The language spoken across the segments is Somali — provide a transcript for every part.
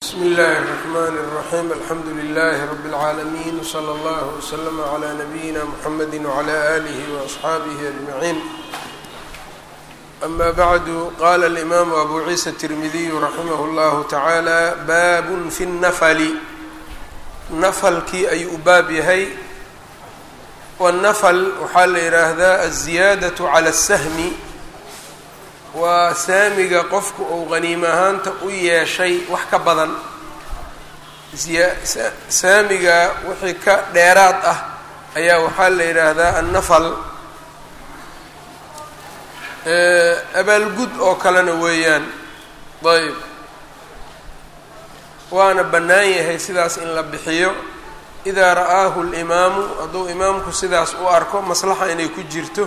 bsmi اllahi الرحmn الرaحيم alxamdu لlh رb العaalمين وslى اllه وslm عlى نbyina mحamedi وعlى آlih وأصxaabih أجمعين أma bعd qala الإmam أbu ciisa التirmidiy raximah اllah taعalى bab fi الnfl naflkii ayuu u baab yahay wالnfl waxaa la yihaahdaa الزiyaadaة عlى الsahmi waa saamiga qofku uu qaniim ahaanta u yeeshay wax ka badan saamiga wixii ka dheeraad ah ayaa waxaa la yidhaahdaa annafal abaalgud oo kalena weeyaan ayb waana bannaan yahay sidaas in la bixiyo idaa ra'aahu اlimaamu hadduu imaamku sidaas u arko maslaxa inay ku jirto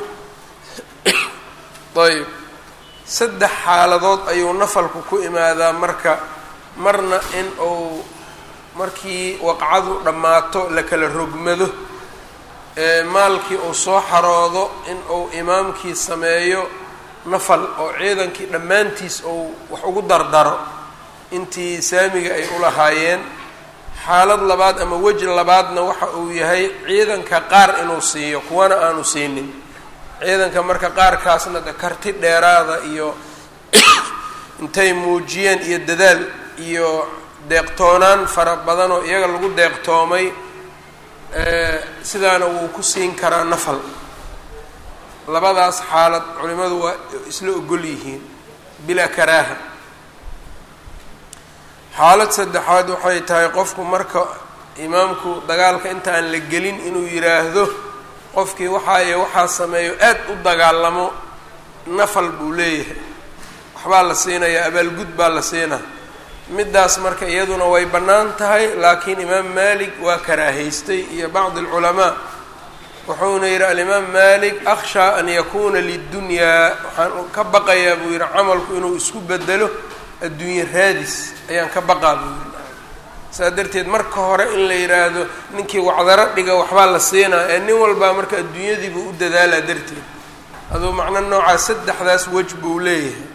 ayb saddex xaaladood ayuu nafalku ku imaadaa marka marna in uu markii waqcadu dhammaato la kala rogmado maalkii uu soo xaroodo in uu imaamkii sameeyo nafal oo ciidankii dhammaantiis uu wax ugu dardaro intii saamiga ay u lahaayeen xaalad labaad ama weji labaadna waxa uu yahay ciidanka qaar inuu siiyo kuwana aanu siinin ciidanka marka qaarkaasna de karti dheeraada iyo intay muujiyeen iyo dadaal iyo deeqtoonaan fara badan oo iyaga lagu deeqtoomay sidaana wuu ku siin karaa nafal labadaas xaalad culimadu waa isla ogol yihiin bilaa karaaha xaalad saddexaad waxay tahay qofku marka imaamku dagaalka inta aan la gelin inuu yidhaahdo qofkii waxaaye waxaa sameeyo aad u dagaalamo nafal buu leeyahay waxbaa la siinayaa abaalgud baa la siinaa middaas marka iyaduna way bannaan tahay laakiin imaam maalik waa karaahaystay iyo bacdi alculamaa wuxuuna yidhi alimaam maalik akhshaa an yakuuna lidunyaa waxaan ka baqayaa buu yidhi camalku inuu isku bedelo adduunye raadis ayaan ka baqaa buu yidhi saa darteed marka hore in la yidhaahdo ninkii wacdaro dhiga waxbaa la siinaa ee nin walbaa marka adduunyadiibuu u dadaalaa darteed aduu macno noocaa saddexdaas wej buu leeyahay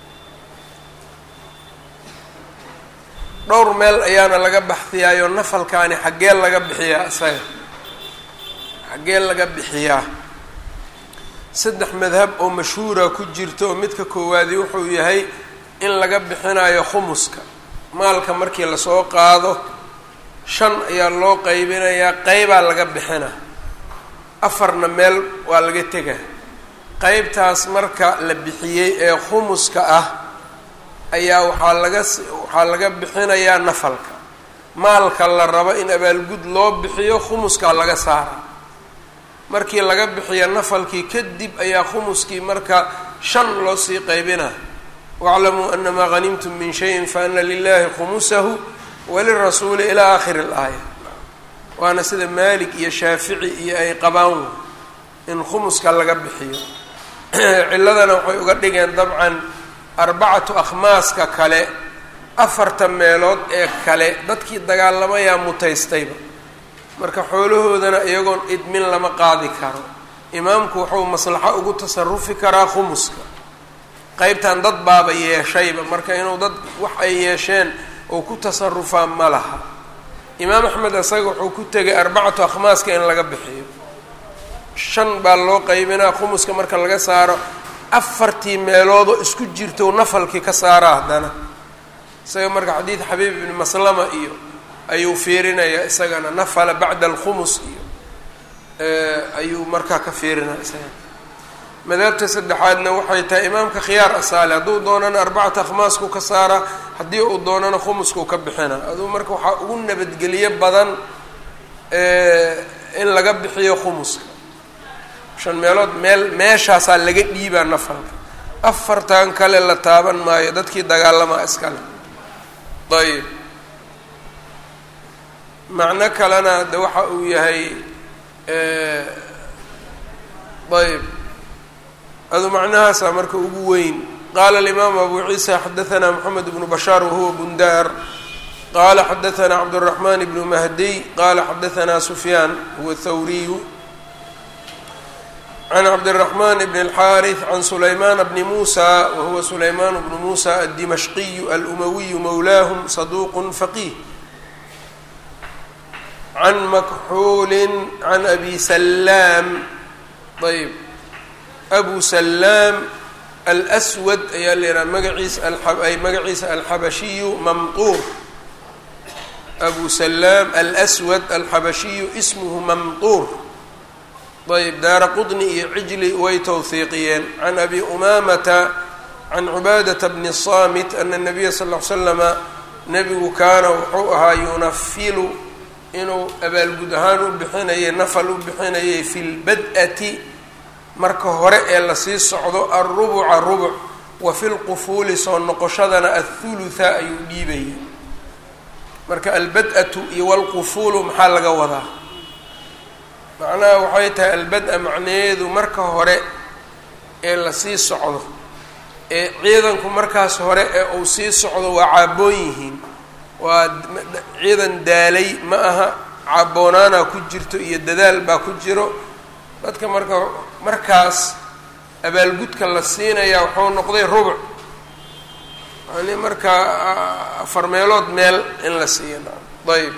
dhowr meel ayaana laga baxdiyaayo nafalkaani xaggee laga bixiyaa isaga xaggee laga bixiyaa saddex madhab oo mashhuura ku jirta oo midka koowaadi wuxuu yahay in laga bixinayo khumuska maalka markii lasoo qaado shan ayaa loo qaybinayaa qeybaa laga bixina afarna meel waa laga tegaa qeybtaas marka la bixiyey ee khumuska ah ayaa waxaa laga waxaa laga bixinayaa nafalka maalka la rabo in abaalgud loo bixiyo khumuskaa laga saara markii laga bixiyo nafalkii kadib ayaa khumuskii marka shan loo sii qaybina waclamuu anamaa hanimtum min shayin faana lilahi khumusahu walirasuuli ilaa aakhiri alaaya waana sida maalik iyo shaafici iyo ay qabaan in khumuska laga bixiyo ciladana waxay uga dhigeen dabcan arbacatu akhmaaska kale afarta meelood ee kale dadkii dagaalamayaa mutaystayba marka xoolahoodana iyagoon idmin lama qaadi karo imaamku wuxuu maslaxo ugu tasarufi karaa khumuska qeybtan dad baaba yeeshayba marka inuu dad wax ay yeesheen oo ku tasarufaa ma laha imaam axmed isaga wuxuu ku tegay arbacatu akhmaaska in laga bixiyo shan baa loo qaybinaa khumuska marka laga saaro afartii meeloodoo isku jirto nafalkii ka saara haddana isaga marka xadiid xabiib ibni maslama iyo ayuu fiirinayaa isagana nafala bacda alkhumus iyo ayuu markaa ka fiirinaya isaga madaabta saddexaadna waxay tahay imaamka khiyaar asaale hadduu doonana arbacata akhmaasku ka saara haddii uu doonana khumuskuu ka bixina aduu marka waxaa ugu nabadgeliyo badan in laga bixiyo khumuska shan meelood meel meeshaasaa laga dhiibaa nafalka afartan kale la taaban maayo dadkii dagaalamaa iskale ayib macno kalena de waxa uu yahay ayb adu macnahaasaa marka ugu weyn qaala alimaamu abu ciisa xadaanaa moxamed bnu bashaar wahuwa bundaar qaala xadaanaa cabdالraxman bnu mahdiy qaala xadaanaa sufyaan huwa thawriyu can cabdالرaحman bn الxاariث can sulayman bni musa wahuwa sulayman bnu musa الdimashqiyu alumawiyu mowlahm saduq faqih can makxuuli can abi salaam ayb abu salaam alswad ayaa la yidhaha magaciisa ay magaciisa alxabashiyu mamquur abu salaam alswad alxabashiyu ismuhu mamquur ayb daara qudni iyo cijli way towhiiqiyeen can abi umaamata can cubaadata bni samit ana nabiya sal l slama nebigu kaana wuxuu ahaa yunafilu inuu abaalgud ahaan u bixinayay nafal u bixinayay fi lbad-ati marka hore ee lasii socdo alrubuca rubuc wa fi lqufuuli soo noqoshadana athulutha ayuu dhiibayay marka albad-atu iyo walqufuulu maxaa laga wadaa macnaha waxay tahay albad-a macnaheedu marka hore ee lasii socdo ee ciidanku markaas hore ee uu sii socdo waa caaboon yihiin waa ciidan daalay ma aha caaboonaana ku jirto iyo dadaal baa ku jiro dadka marka markaas abaalgudka la siinayaa wuxuu noqday rubuc yani markaa afar meelood meel in la siiyo ayb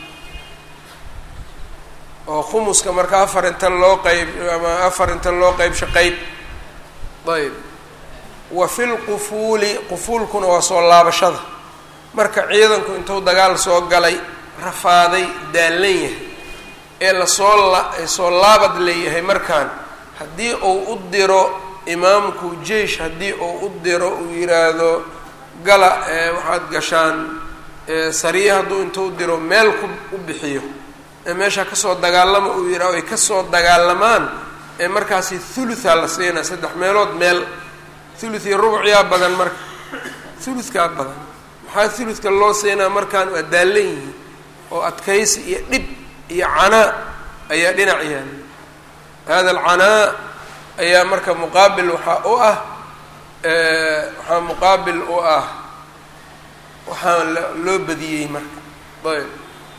oo khumuska marka afar inta loo qeyb ama afar inta loo qeybsho qeyb ayb wa fi lqufuuli qufuulkuna waa soo laabashada marka ciidanku intuu dagaal soo galay rafaaday daallan yahay ee lasoo la soo laabad leeyahay markaan haddii uu u diro imaamku jeish haddii uu u diro uu yiraahdo gala waxaad gashaan sariya hadduu intuu diro meel ku u bixiyo ee meesha kasoo dagaalama uu yidhaho ay kasoo dagaalamaan ee markaasi thulutha la siinaa saddex meelood meel thuluth iyo rubucyaa badan marka thuluthkaa badan maxaa thuluthka loo siinaa markaan waa daallan yihiin oo adkaysi iyo dhib iyo canaa ayaa dhinac yaala hada alcanaa ayaa marka muqaabil waxaa u ah waxaa muqaabil u ah waxaa loo badiyey marka ayb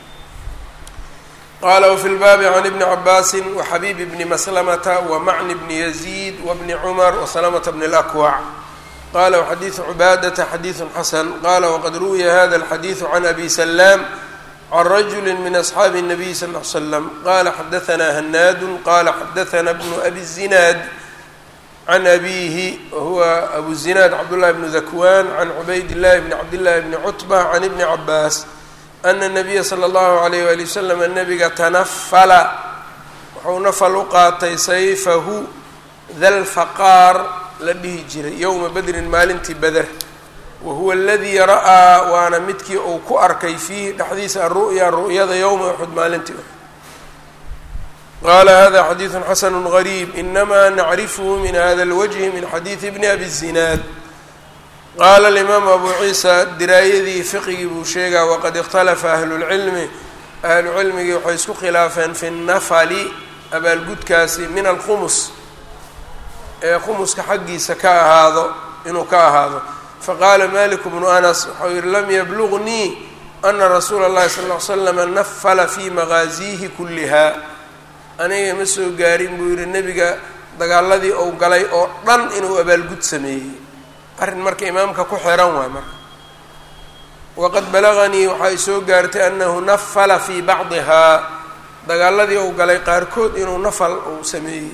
qala wfi lbaabi can ibni cabaasi waxabiib bni maslamata wamacni bni yaziid wabni cumar wasalamata bni اlakwac qala xadiidu cubaadata xadiidu xasan qala waqad ruwiya hada alxadiidu can abi salaam can rajuli min asxaabi الnabiy sal l slam qala xadaana hanaadu qala xadaana bnu abi zinaad can abihi wahuwa abu zinaad cabdullahi bnu dakwan can cubayd llahi bni cabdillahi bni cutba can ibni cabaas ana nabiya sala allahu alayh waali wasalam nabiga tanafala wuxuu nafal u qaatay sayfahu dalfaqaar la dhihi jiray yowma bedrin maalintii beder wa huwa aladii ra'aa waana midkii uu ku arkay fiihi dhexdiisa aru'ya ru'yada yowma uxud maalintii uxud qala hada xadiidu xasanu gariib inama nacrifhu min hada lwajhi min xadiidi bni abi zinaad qaala alimaamu abu ciisa diraayadii fiqigii buu sheegaa waqad ikhtalafa ahlulcilmi ahlucilmigii waxay isku khilaafeen fi nnafali abaalgudkaasi min alkhumus ee khumuska xaggiisa ka ahaado inuu ka ahaado faqaala maliku bnu anas waxau yihi lam yablugnii ana rasuula اllahi sal ly slama nafala fi maqaasiihi kulliha aniga ma soo gaarin buu yihi nebiga dagaaladii ou galay oo dhan inuu abaalgud sameeyey arrin marka imaamka ku xiran waay marka waqad balaganii waxaa i soo gaartay annahu nafala fii bacdihaa dagaaladii uu galay qaarkood inuu nafal uu sameeyey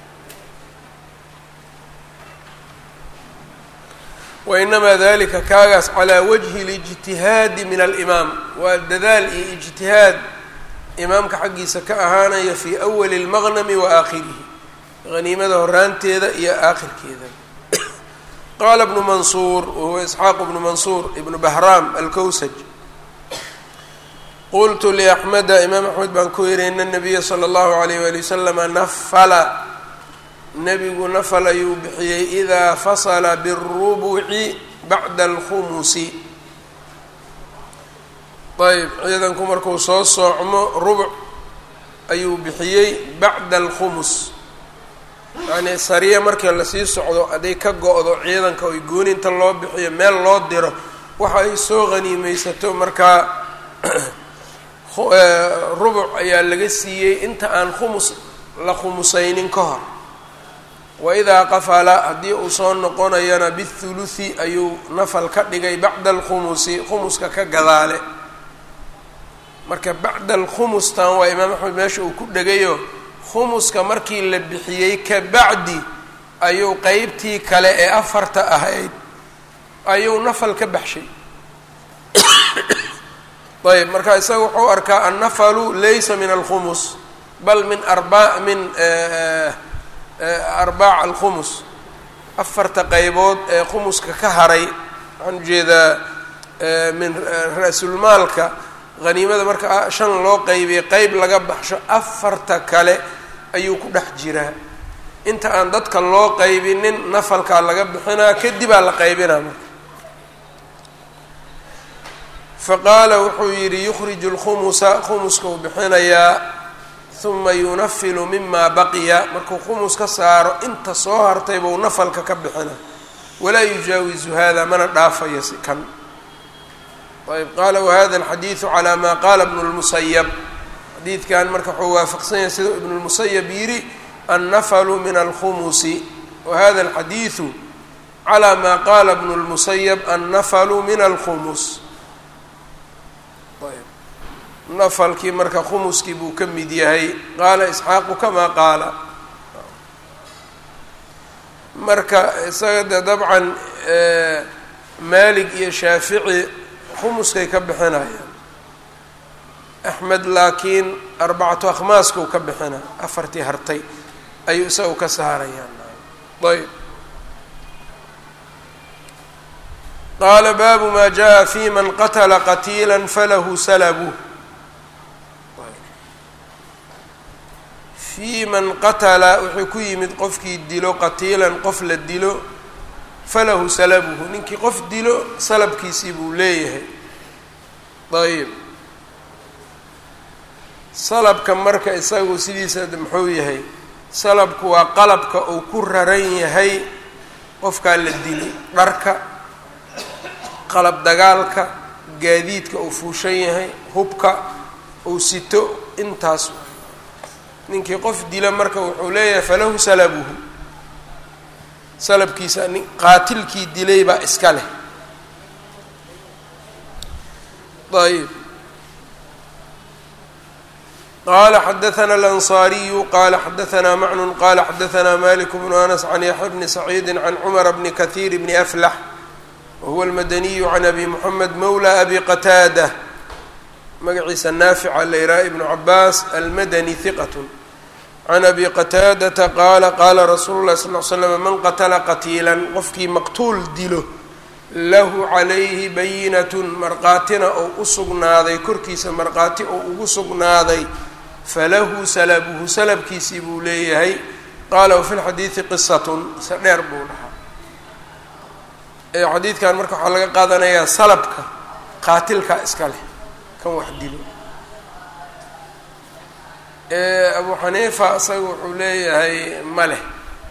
wa inamaa dalika kaagaas calaa wajhi اlijtihaadi min alimaam waa dadaal iyo ijtihaad imaamka xaggiisa ka ahaanaya fii awali اlmaqnami wa aakhirihi haniimada horaanteeda iyo aakhirkeeda qala bnu mansuur wahuwa isxaaq bnu mansuur ibnu bahraam alkowsaj qultu liaxmeda imaam axmed baan ku yihi ina nabiya sala allahu alayh wali wasalama nafala nebigu nafal ayuu bixiyey idaa fasala biاrubuci bacda alkhumusi ayb ciidanku markuu soo soocmo rubuc ayuu bixiyey bacda alkhumus yacnii sariya markii lasii socdo hadday ka go-do ciidanka oy gooninta loo bixiyo meel loo diro waxa ay soo qhaniimeysato markaa rubuc ayaa laga siiyey inta aan khumus la khumusaynin ka hor waidaa qafala haddii uu soo noqonayana bithuluthi ayuu nafal ka dhigay bacda alkhumusi khumuska ka gadaale marka bacda alkhumustan waa imaam axmed meesha uu ku dhegayo khumuska markii la bixiyey ka bacdi ayuu qeybtii kale ee afarta ahayd ayuu nafal ka baxshay ayb marka isaga wuxuu arkaa annafalu laysa min alkhumus bal min arba min arbaac alkhumus afarta qeybood ee khumuska ka haray waxaan ujeedaa min ra-sulmaalka haniimada marka shan loo qeybiyay qeyb laga baxsho afarta kale ayuu ku dhex jiraa inta aan dadka loo qeybinin nafalkaa laga bixinaa kadibaa la qeybinaa marka faqaala wuxuu yidhi yukhriju lkhumusa khumuska uu bixinayaa uma yunafilu mima baqiya markuu khumus ka saaro inta soo hartay buu nafalka ka bixina walaa yujaawizu hada mana dhaafayo si kan ayb qaala wahada alxadiidu calaa maa qaala ibnu lmusayab xadiidkan marka wuxuu waafaqsan yahay sida ibnu lmusayab yidhi annafalu min alkhumusi wahada alxadiidu calaa maa qaala ibnu lmusayab annafalu min alkhumus nafalkii marka khumuskii buu ka mid yahay qaala isxaaqu kamaa qaala marka isaga de dabcan maalig iyo shaafici khumuskay ka bixinayaan axmed laakiin arbacatu akhmaaskau ka bixina afartii hartay ayuu isagu ka saarayaan ayb qaala baabu maa jaa fi man qatla qatiila falahu salabu fii man qatala wuxuu ku yimid qofkii dilo qatiilan qof la dilo falahu salabuhu ninkii qof dilo salabkiisii buu leeyahay ayb salabka marka isagu sidiisa muxuu yahay salabku waa qalabka uu ku raran yahay qofkaa la dilay dharka qalab dagaalka gaadiidka uu fuushan yahay hubka uu sito intaas ninkii qof dila marka wuxuu leeyahay falahu salabuhu salabkiisa nin qaatilkii dilay baa iska leh ayb qala xadaثna alanصariyu qala xadaثna macnun qala xadaثna malik bnu anas can yaxya bni saciidi can cumar bni kahiir bni aflax wahuwa almadaniyu can abi moxamed mawla abi qataada magaciisa naafica layraa ibnu cabaas almadani hiqat can abi qataadata qaala qaala rasuulu lahi sal l slam man qatla qatiila qofkii maqtuul dilo lahu calayhi bayinatun marqaatina oo u sugnaaday korkiisa marqaati oo ugu sugnaaday falahu salabuhu salabkiisii buu leeyahay qaala wafi lxadiidi qisatun se dheer buu dhahaa xadiidkan marka waxaa laga qaadanayaa salabka qaatilka iska leh kan wax dilo abu xaniifa isaga wuxuu leeyahay ma leh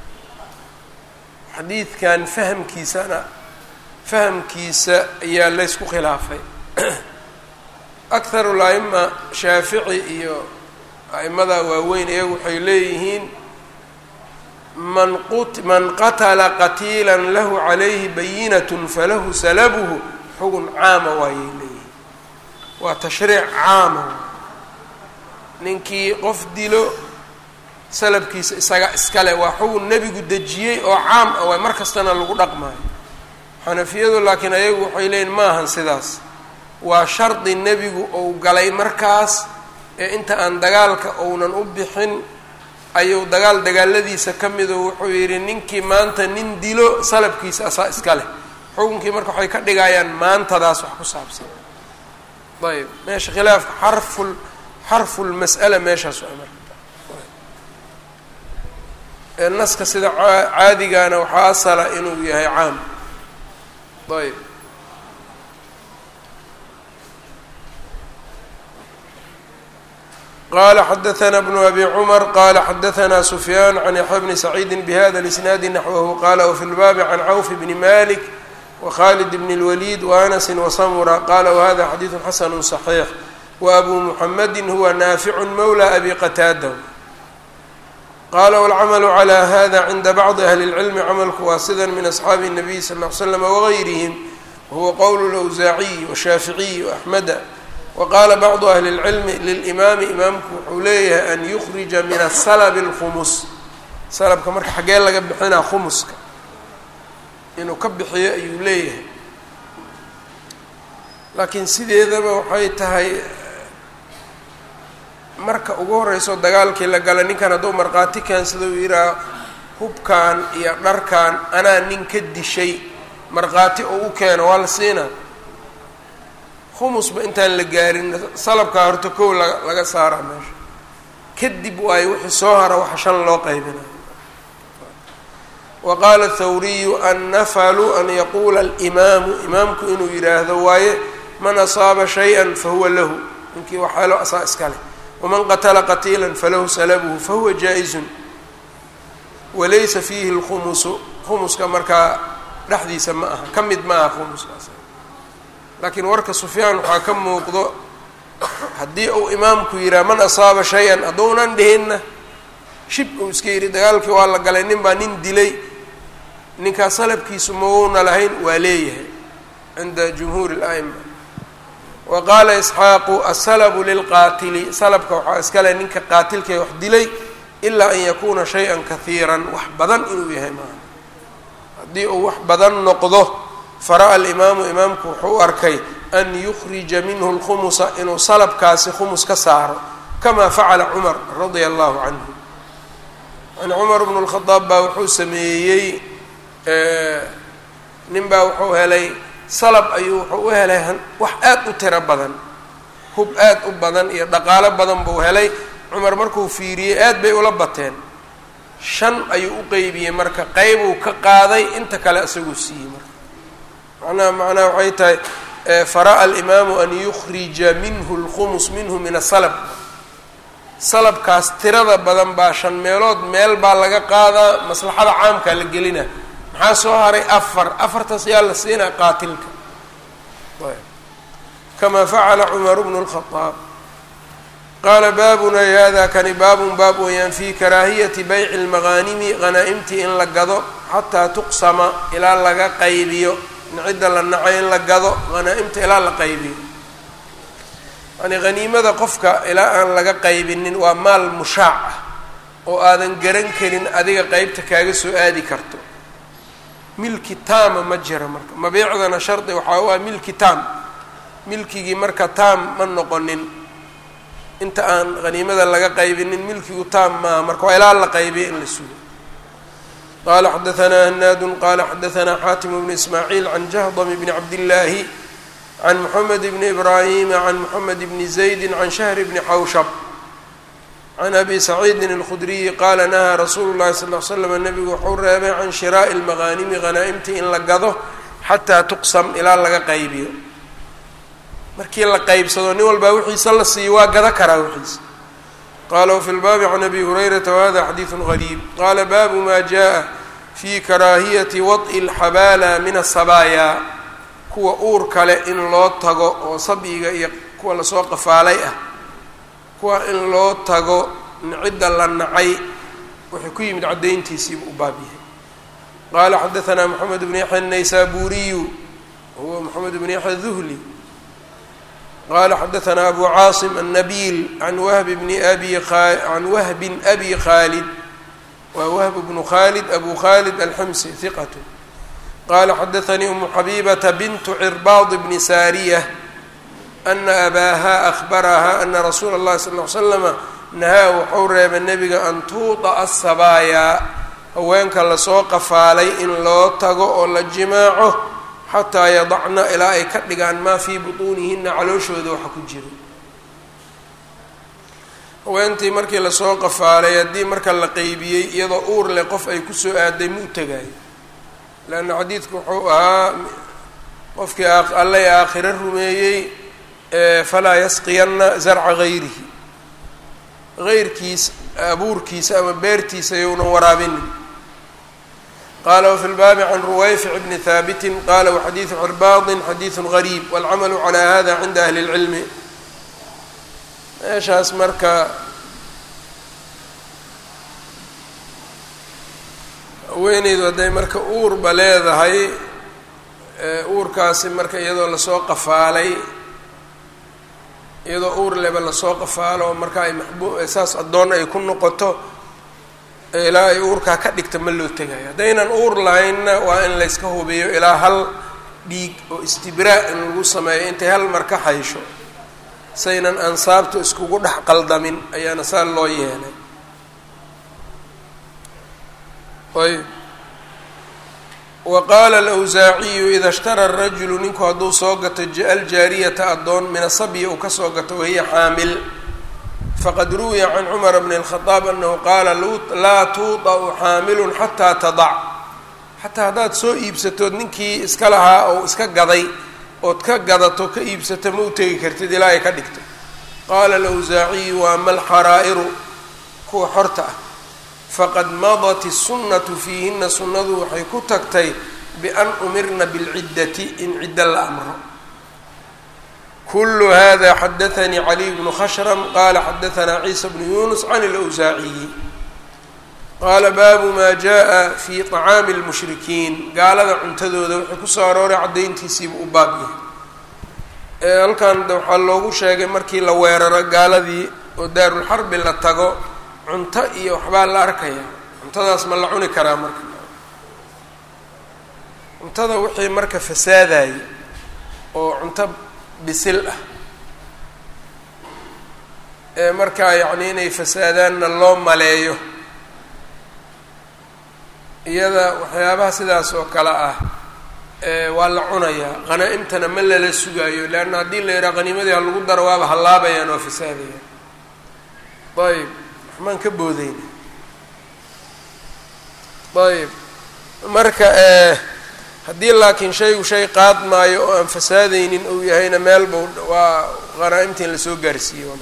xadiidkan fahamkiisana fahamkiisa ayaa laysku khilaafay akharu la-ima shaafici iyo a'imada waaweyn iyagu waxay leeyihiin man qut man qatala qatiila lahu calayhi bayinatun falahu salabuhu xugun caama waayay leeyihiin waa tashriic caama ninkii qof dilo salabkiisa isaga iskale waa xugun nebigu dejiyey oo caam ah waay mar kastana lagu dhaqmaayo xanafiyadu laakiin ayagu waxay leeyihin maahan sidaas waa shardi nebigu ou galay markaas ee inta aan dagaalka ounan u bixin ayuu dagaal dagaaladiisa ka mido wuxuu yidhi ninkii maanta nin dilo salabkiisa asaa iska leh xukunkii marka waxay ka dhigayaan maantadaas wax ku saabsan ayb meesha khilaafka xarful xarfulmas'ala meeshaas waa marka naska sida caadigana waxaa asala inuu yahay caam ayb qala xadaثna bnu abi cmar qala xadaثna sufyaan can yaxya bni saciidi bhada اlisnaadi naxwahu qala wfi lbaabi can cawf bni malik wkhalid bn اlwalid waanasi wasamura qala whada xadiiثu xasanu صaxiix wabu muxamadi huwa naaficu mawla abi qataada qaala wاlcamalu calى hada cinda bacdi ahli اlcilmi camalku waa sida min asxaabi الnabiy sal ll ly slam wagayrihim wahuwa qowl اlawsaaciy washaaficiy waaxmeda waqaala bacdu ahli اlcilmi lilimaami imaamku wuxuu leeyahay an yukhrija min asalb اlkhumus salabka marka xaggee laga bixinaa khumuska inuu ka bixiyo ayuu leeyahay laakiin sideedaba waxay tahay marka ugu horeyso dagaalkii la gala ninkan hadduu markhaati keensada uu yidhaha hubkan iyo dharkan anaa nin ka dishay markhaati oo u keeno waa la siinaa khumusba intaan la gaarin salabkaa horta kow la laga saaraa meesha kadib waayo wixii soo hara waxa shan loo qaybina wa qaala thawriyu annafalu an yaquula alimaamu imaamku inuu yidhaahdo waaye man asaaba shay-an fahuwa lahu ninkii waxaalo asaa iska leh waman qatla qatiila falahu salabuhu fahuwa jaa-izun walaysa fiihi lkhumusu khumuska markaa dhexdiisa ma aha ka mid ma aha khumuskaas laakiin warka sufyaan waxaa ka muuqdo haddii uu imaamku yidhaha man asaaba shay-an hadduunan dhihinna shib uu iska yidhi dagaalkii waa la galay nin baa nin dilay ninkaas salabkiisu mauuna lahayn waa leeyahay cinda jumhuuri اla'ima wa qaala isxaaqu asalabu lilqaatili salabka waxaa iskale ninka qaatilkae wax dilay ilaa an yakuuna shay-an kahiiran wax badan inuu yahay maaha haddii uu wax badan noqdo fara'a alimaamu imaamku wuxuu u arkay an yukhrija minhu lkhumusa inuu salabkaasi khumus ka saaro kamaa facala cumar radia allahu canhu yani cumar bnu lkhadaab baa wuxuu sameeyey nin baa wuxuu helay salab ayuu wuxuu u helay wax aad u tiro badan hub aad u badan iyo dhaqaalo badan buu helay cumar markuu fiiriyey aad bay ula bateen shan ayuu u qeybiyey marka qeybuu ka qaaday inta kale isaguu siiyey marka macnaha macnaha waxay tahay fara'a alimaamu an yukhrija minhu lkhumus minhu min asalab salabkaas tirada badan baa shan meelood meel baa laga qaadaa maslaxada caamkaa la gelina maxaa soo haray afar afartaas yaa la siinaa qaatilka kamaa facala cumaru bnu lkhadaab qaala baabunay hada kani baabun baab weeyaan fii karaahiyati bayci lmaqaanimi hanaa-imtii in la gado xataa tuqsama ilaa laga qaybiyo cidda la nacay in la gado hanaa-imta ilaa la qaybiyo yani haniimada qofka ilaa aan laga qaybinin waa maal mushaac ah oo aadan garan karin adiga qeybta kaaga soo aadi karto milki taama ma jira marka mabiicdana shardi waxaa u ah milki taam milkigii marka taam ma noqonin inta aan haniimada laga qaybinin milkigu taam maaha marka waa ilaa la qaybiya in la sugo qala xadaanaa hanaadu qala xadaanaa xaatim bnu ismaaciil can jahdam bni cabdillaahi can moxamed bni ibraahima can moxamed bni zaydi can shahri bni xawshab can abi saciidin alkhudriyi qaala nahaa rasuulu llahi sal l slam nabigu wuxuu reebay can shiraa'i lmaqaanimi hanaa-imtii in la gado xataa tuqsam ilaa laga qaybiyo markii la qaybsado nin walbaa wixiisa la siiyo waa gado karaa wixiisa qala wfi lbaabi can abi hurayrata wahada xadiidu gariib qaala baabu ma jaءa fi karaahiyati waط'i اlxabaala min asabaaya kuwa uur kale in loo tago oo sabyiga iyo kuwa lasoo qafaalay ah kuwa in loo tago cidda la nacay wuxuu ku yimid caddayntiisiibu u baab yahay qaala xadaanaa moxamed bn yaxya الnaysaburiyu huwa moxamed bn yaxya duhli qala xadaanaa abu caasim annabiil can wahbi bni abi can wahbin abi khaalid waa wahb bnu khaalid abu khaalid alximsi hiqat qala xadaanii umu xabibata bintu cirbaad bni saariya ana abaaha ahbaraha ana rasuula اllahi sal l slama nahaa wuxuu reebay nebiga an tuuطa'a asabaayaa haweenka lasoo qafaalay in loo tago oo la jimaaco xataa yadacna ilaa ay ka dhigaan maa fii butuunihina calooshooda waxa ku jiro haweentii markii lasoo qafaalay haddii marka la qeybiyey iyadoo uur leh qof ay kusoo aaday ma u tegaayo leanna xadiidku wuxuu ahaa qofkii allay aakhiro rumeeyey falaa yasqiyanna zarca gayrihi heyrkiisa abuurkiisa ama beertiisa younan waraabinin qala wfi lbaabi can ruwayfic bni haabitin qala waxadiidu cirbaadin xadiidu gariib walcamalu calaa hada cinda ahli اlcilmi meeshaas marka haweeneydu hadday marka uurba leedahay uurkaasi marka iyadoo lasoo qafaalay iyadoo uur leba lasoo qafaalo oo marka ay maxbu saas addoon ay ku noqoto ilaa ay uurkaa ka dhigta ma loo tegayo haddaynan uur lahaynna waa in layska hubiyo ilaa hal dhiig oo istibraa in lagu sameeyo intay hal mar ka haysho saynan ansaabtu iskugu dhex qaldamin ayaana saa loo yeelay ayb wa qaala alawsaaciyu ida ishtara rajulu ninku hadduu soo gato aljaariyata addoon min asabyi uu kasoo gato wahiya xaamil faqad ruwiya can cumara bni اlkhadaab anahu qaala laa tuuطa'u xaamilun xataa tadac xataa haddaad soo iibsatood ninkii iska lahaa oo iska gaday ood ka gadato ka iibsato ma u tegi kartid ilaa ay ka dhigto qaala alawsaaciyu wa ama alxaraa'iru kuwa xorta ah faqad madat الsunnatu fiihina sunnadu waxay ku tagtay bian umirna bilciddati in ciddo la amro kulu hada xadaanii caliy bnu khashram qala xadaanaa ciisa bnu yunus can اlawsaaciyi qaala baabu maa jaءa fi طacaami اlmushrikiin gaalada cuntadooda waxay kusoo arooray caddayntiisiiba u baab yahay halkan waxaa loogu sheegay markii la weeraro gaaladii oo daarulxarbi la tago cunto iyo waxbaa la arkaya cuntadaas ma la cuni karaa marka cuntada wixii marka fasaadaya oo cunto bisil ah ee markaa yacni inay fasaadaanna loo maleeyo iyada waxyaabaha sidaas oo kale ah waa la cunayaa qhanaa-imtana ma lala sugaayo leanna haddii la yidhaha qaniimadii ha lagu daro waaba hallaabayaan oo fasaadayaan ayb waxmaan ka boodeyna ayb marka haddii laakiin shaygu shay qaad maayo oo aan fasaadeynin uu yahayna meelba waa qhanaa-imta in lasoo gaarsiiyo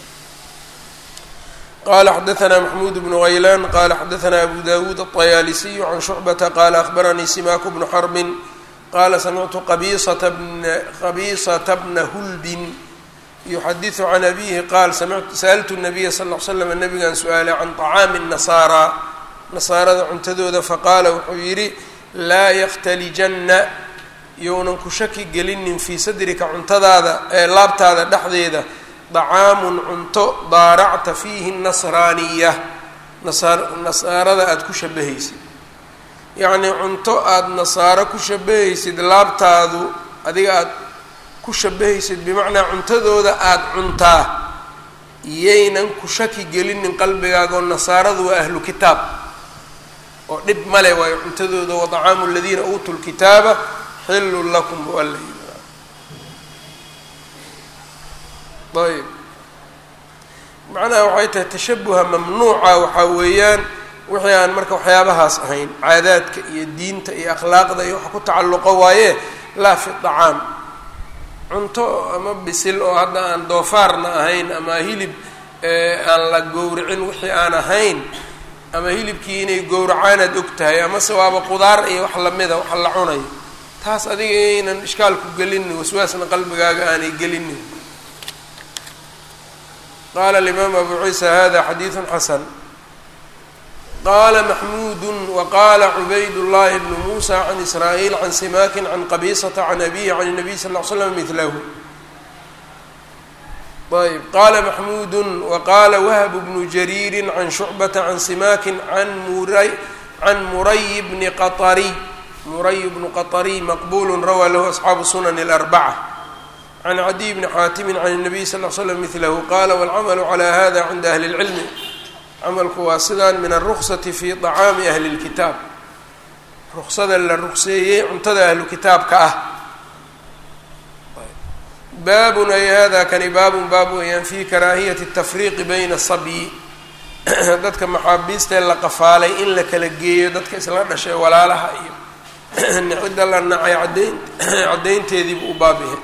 qala xadaثna maxmuud bnu haylan qala xadaثna abu dawuud الطayaalisiyu can shucbata qala akhbaranii simaku bnu xarbin qala samictu qabisata bna hulbin yuxadiثu can abihi qaal sa'altu الnabiya sal ll l slam nabigan su-aalay can طacaami الnasaara nasaarada cuntadooda faqaala wuxuu yidhi laa yakhtalijanna younan ku shaki gelinin fii sadrika cuntadaada ee laabtaada dhexdeeda dacaamun cunto daaracta fiihi nasraaniya nasaarada aada ku shabahaysid yacnii cunto aada nasaaro ku shabahaysid laabtaadu adiga aada ku shabahaysid bimacnaa cuntadooda aada cuntaa yaynan ku shaki gelinin qalbigaaga oo nasaaradu waa ahlu kitaab oo dhib male waayo cuntadooda wa dacaamu aladiina uutuu lkitaaba xillun lakum wala ayb macnaha waxay tahay tashabuha mamnuuca waxaa weeyaan wixii aan marka waxyaabahaas ahayn caadaadka iyo diinta iyo akhlaaqda iyo waxa ku tacalluqo waaye laa fi dacaam cunto ama bisil oo hadda aan doofaarna ahayn ama hilib aan la gowricin wixii aan ahayn ama hilibkii inay gowracaanaad og tahay amase waaba qudaar iyo wax lamida wax la cunayo taas adiga inaynan ishkaalku gelinin waswaasna qalbigaaga aanay gelinin qala alimaam abu ciisa hada xadiidu xasan qala maxmuudu waqala cubayd llahi bnu musa can israa'iil can simakin can qabisata can abihi can الnabiy sal ll slam milahu ayb qala maxmuudu waqala wahb bnu jariiri can shucbata can simakin an muray can muray bni qaطariy muray bnu qaطariy maqbulu rawaa lahu asxaabu sunan اlarbaca can cadiy bni xaatimi can الnabiy sal l slam milahu qala wاlcamalu calى hada cinda ahli اlcilmi camalku waa sidaan min alruksati fi طacaami ahli اlkitaab ruksada la rukseeyey cuntada ahlu kitaabka ah baabun ay hada kani baabun baab weeyaan fi karaahiyati الtafriiqi bayna الsabyi dadka maxaabiista ee la qafaalay in la kala geeyo dadka isla dhashay walaalaha iyo cidda la nacay cadayn caddaynteediibu u baabihay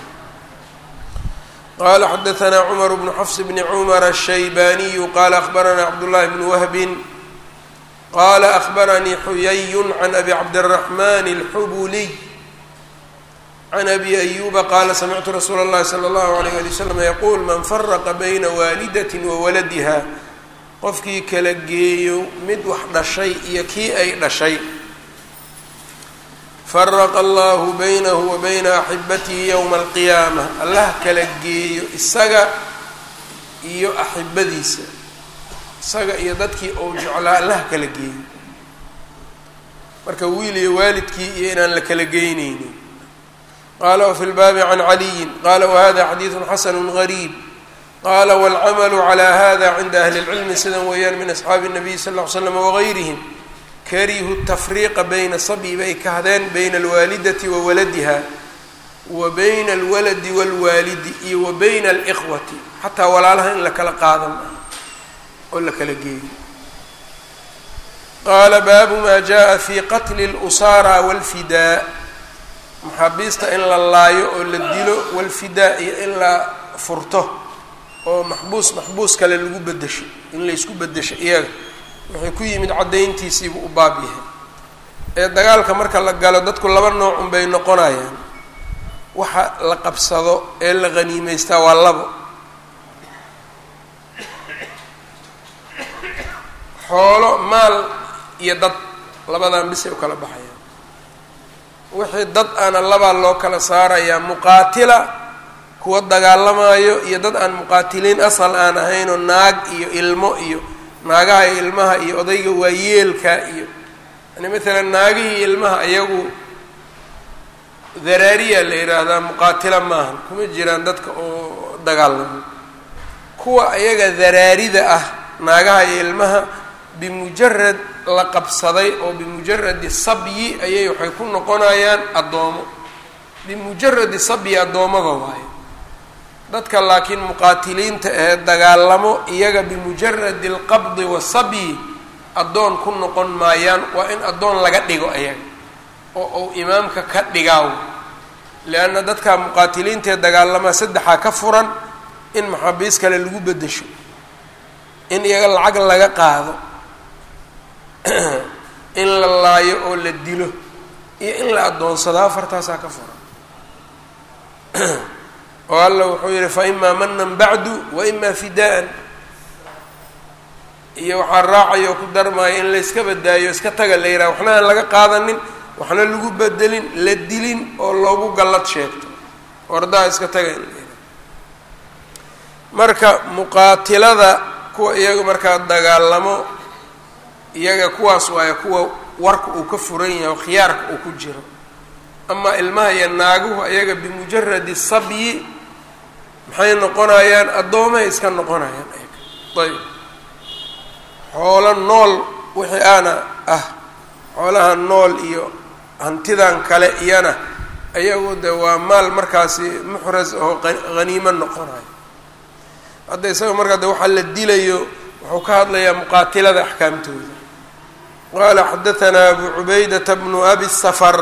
qala xadaثna cmar bnu xfs bni cmar الshaybaniyu qala akhbarana cabdالlahi bn wahbin qala akhbaranii xuyay can abi cabdالraحman الxubuliy can abi ayuba qala samictu rasuula اllahi slى اllahu عalيyه ali wslam yaqul man faraqa bayna waalidat wawaladiha qofkii kala geeyo mid wax dhashay iyo kii ay dhashay faraqa allahu baynahu wa bayna axibatihi yowma alqiyaama allah kala geeyo isaga iyo axibadiisa isaga iyo dadkii ou jeclaa allah kala geeyo marka wiil iyo waalidkii iyo inaan la kala geyneynin qaala wafi lbaabi can caliyin qaala wahada xadiidu xasanu gariib qaala wاlcamalu calى hada cinda ahli اlcilmi sidan weeyaan min asxaabi الnabiy sal ll ly slam wagayrihim karihu tafriiqa bayna sabyi bay kahdeen bayna alwaalidati wa waladiha wa bayna alwaladi wاlwaalidi iyo wa bayna اlإkhwati xataa walaalaha in la kala qaadan oo la kala geeyo qaala baabu ma jaءa fi qatli اlusara wاlfidaa maxaabiista in la laayo oo la dilo wاlfidaa iyo in la furto oo maxbuus maxbuus kale lagu bedesho in laysku bedesho iyaga waxay ku yimid caddayntiisiibuu u baab yahay ee dagaalka marka la galo dadku laba nooc un bay noqonayaan waxa la qabsado ee la qhaniimeystaa waa labo xoolo maal iyo dad labadan bisay u kala baxayaan wixii dad ana labaa loo kala saarayaa muqaatila kuwa dagaalamayo iyo dad aan muqaatiliin asal aan ahaynoo naag iyo ilmo iyo naagaha iyo ilmaha iyo odayga waayeelka iyo yani maalan naagihii ilmaha iyagu daraariya la yidhaahdaa muqaatila maahan kuma jiraan dadka oo dagaalamo kuwa iyaga daraarida ah naagaha iyo ilmaha bimujarad la qabsaday oo bimujaradi sabyi ayay waxay ku noqonayaan addoomo bimujaradi sabyi addoommada waayo dadka laakiin muqaatiliinta ee dagaalamo iyaga bimujaradi alqabdi wasabyi addoon ku noqon maayaan waa in addoon laga dhigo ayaga oo uu imaamka ka dhigaaw leanna dadka muqaatiliinta ee dagaalamaa saddexaa ka furan in maxaabiis kale lagu bedesho in iyaga lacag laga qaado in la laayo oo la dilo iyo in la addoonsado afartaasaa ka furan oo alla wuxuu yihi fa imaa manan bacdu wa imaa fidaan iyo waxaa raacaya oo ku darmaayo in layska badaayo iska taga la yidhaha waxna aan laga qaadanin waxna lagu bedelin la dilin oo loogu gallad sheegto ordaha iska taga in la yidhaha marka muqaatilada kuwa iyaga markaa dagaalamo iyaga kuwaas waayo kuwa warka uu ka furan yahay oo khiyaarka uu ku jiro ama ilmaha iyo naaguhu ayaga bimujaradi sabyi maxay noqonayaan addoomahay iska noqonayaan ayaga ayb xoolo nool wixii aana ah xoolaha nool iyo hantidan kale iyana ayagu de waa maal markaasi muxras oo haniimo noqonayo hadda isaga markaa de waxaa la dilayo wuxuu ka hadlayaa muqaatilada axkaamtooda qaala xadahanaa abu cubaydata bnu abi safar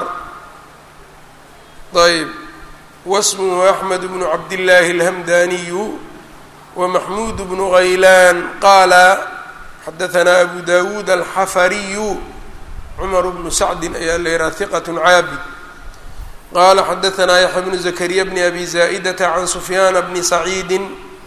ayb wasmuhu axmed bnu cabdillaahi alhamdaniyu wamaxmuud bnu haylaan qaala xadahanaa abu dawuud alxafariyu cumar bnu sacdin ayaa la yihaha hiqat caabid qala xadahanaa yaxya bnu zakariya bni abi zaa'idata can sufyaana bni saciidi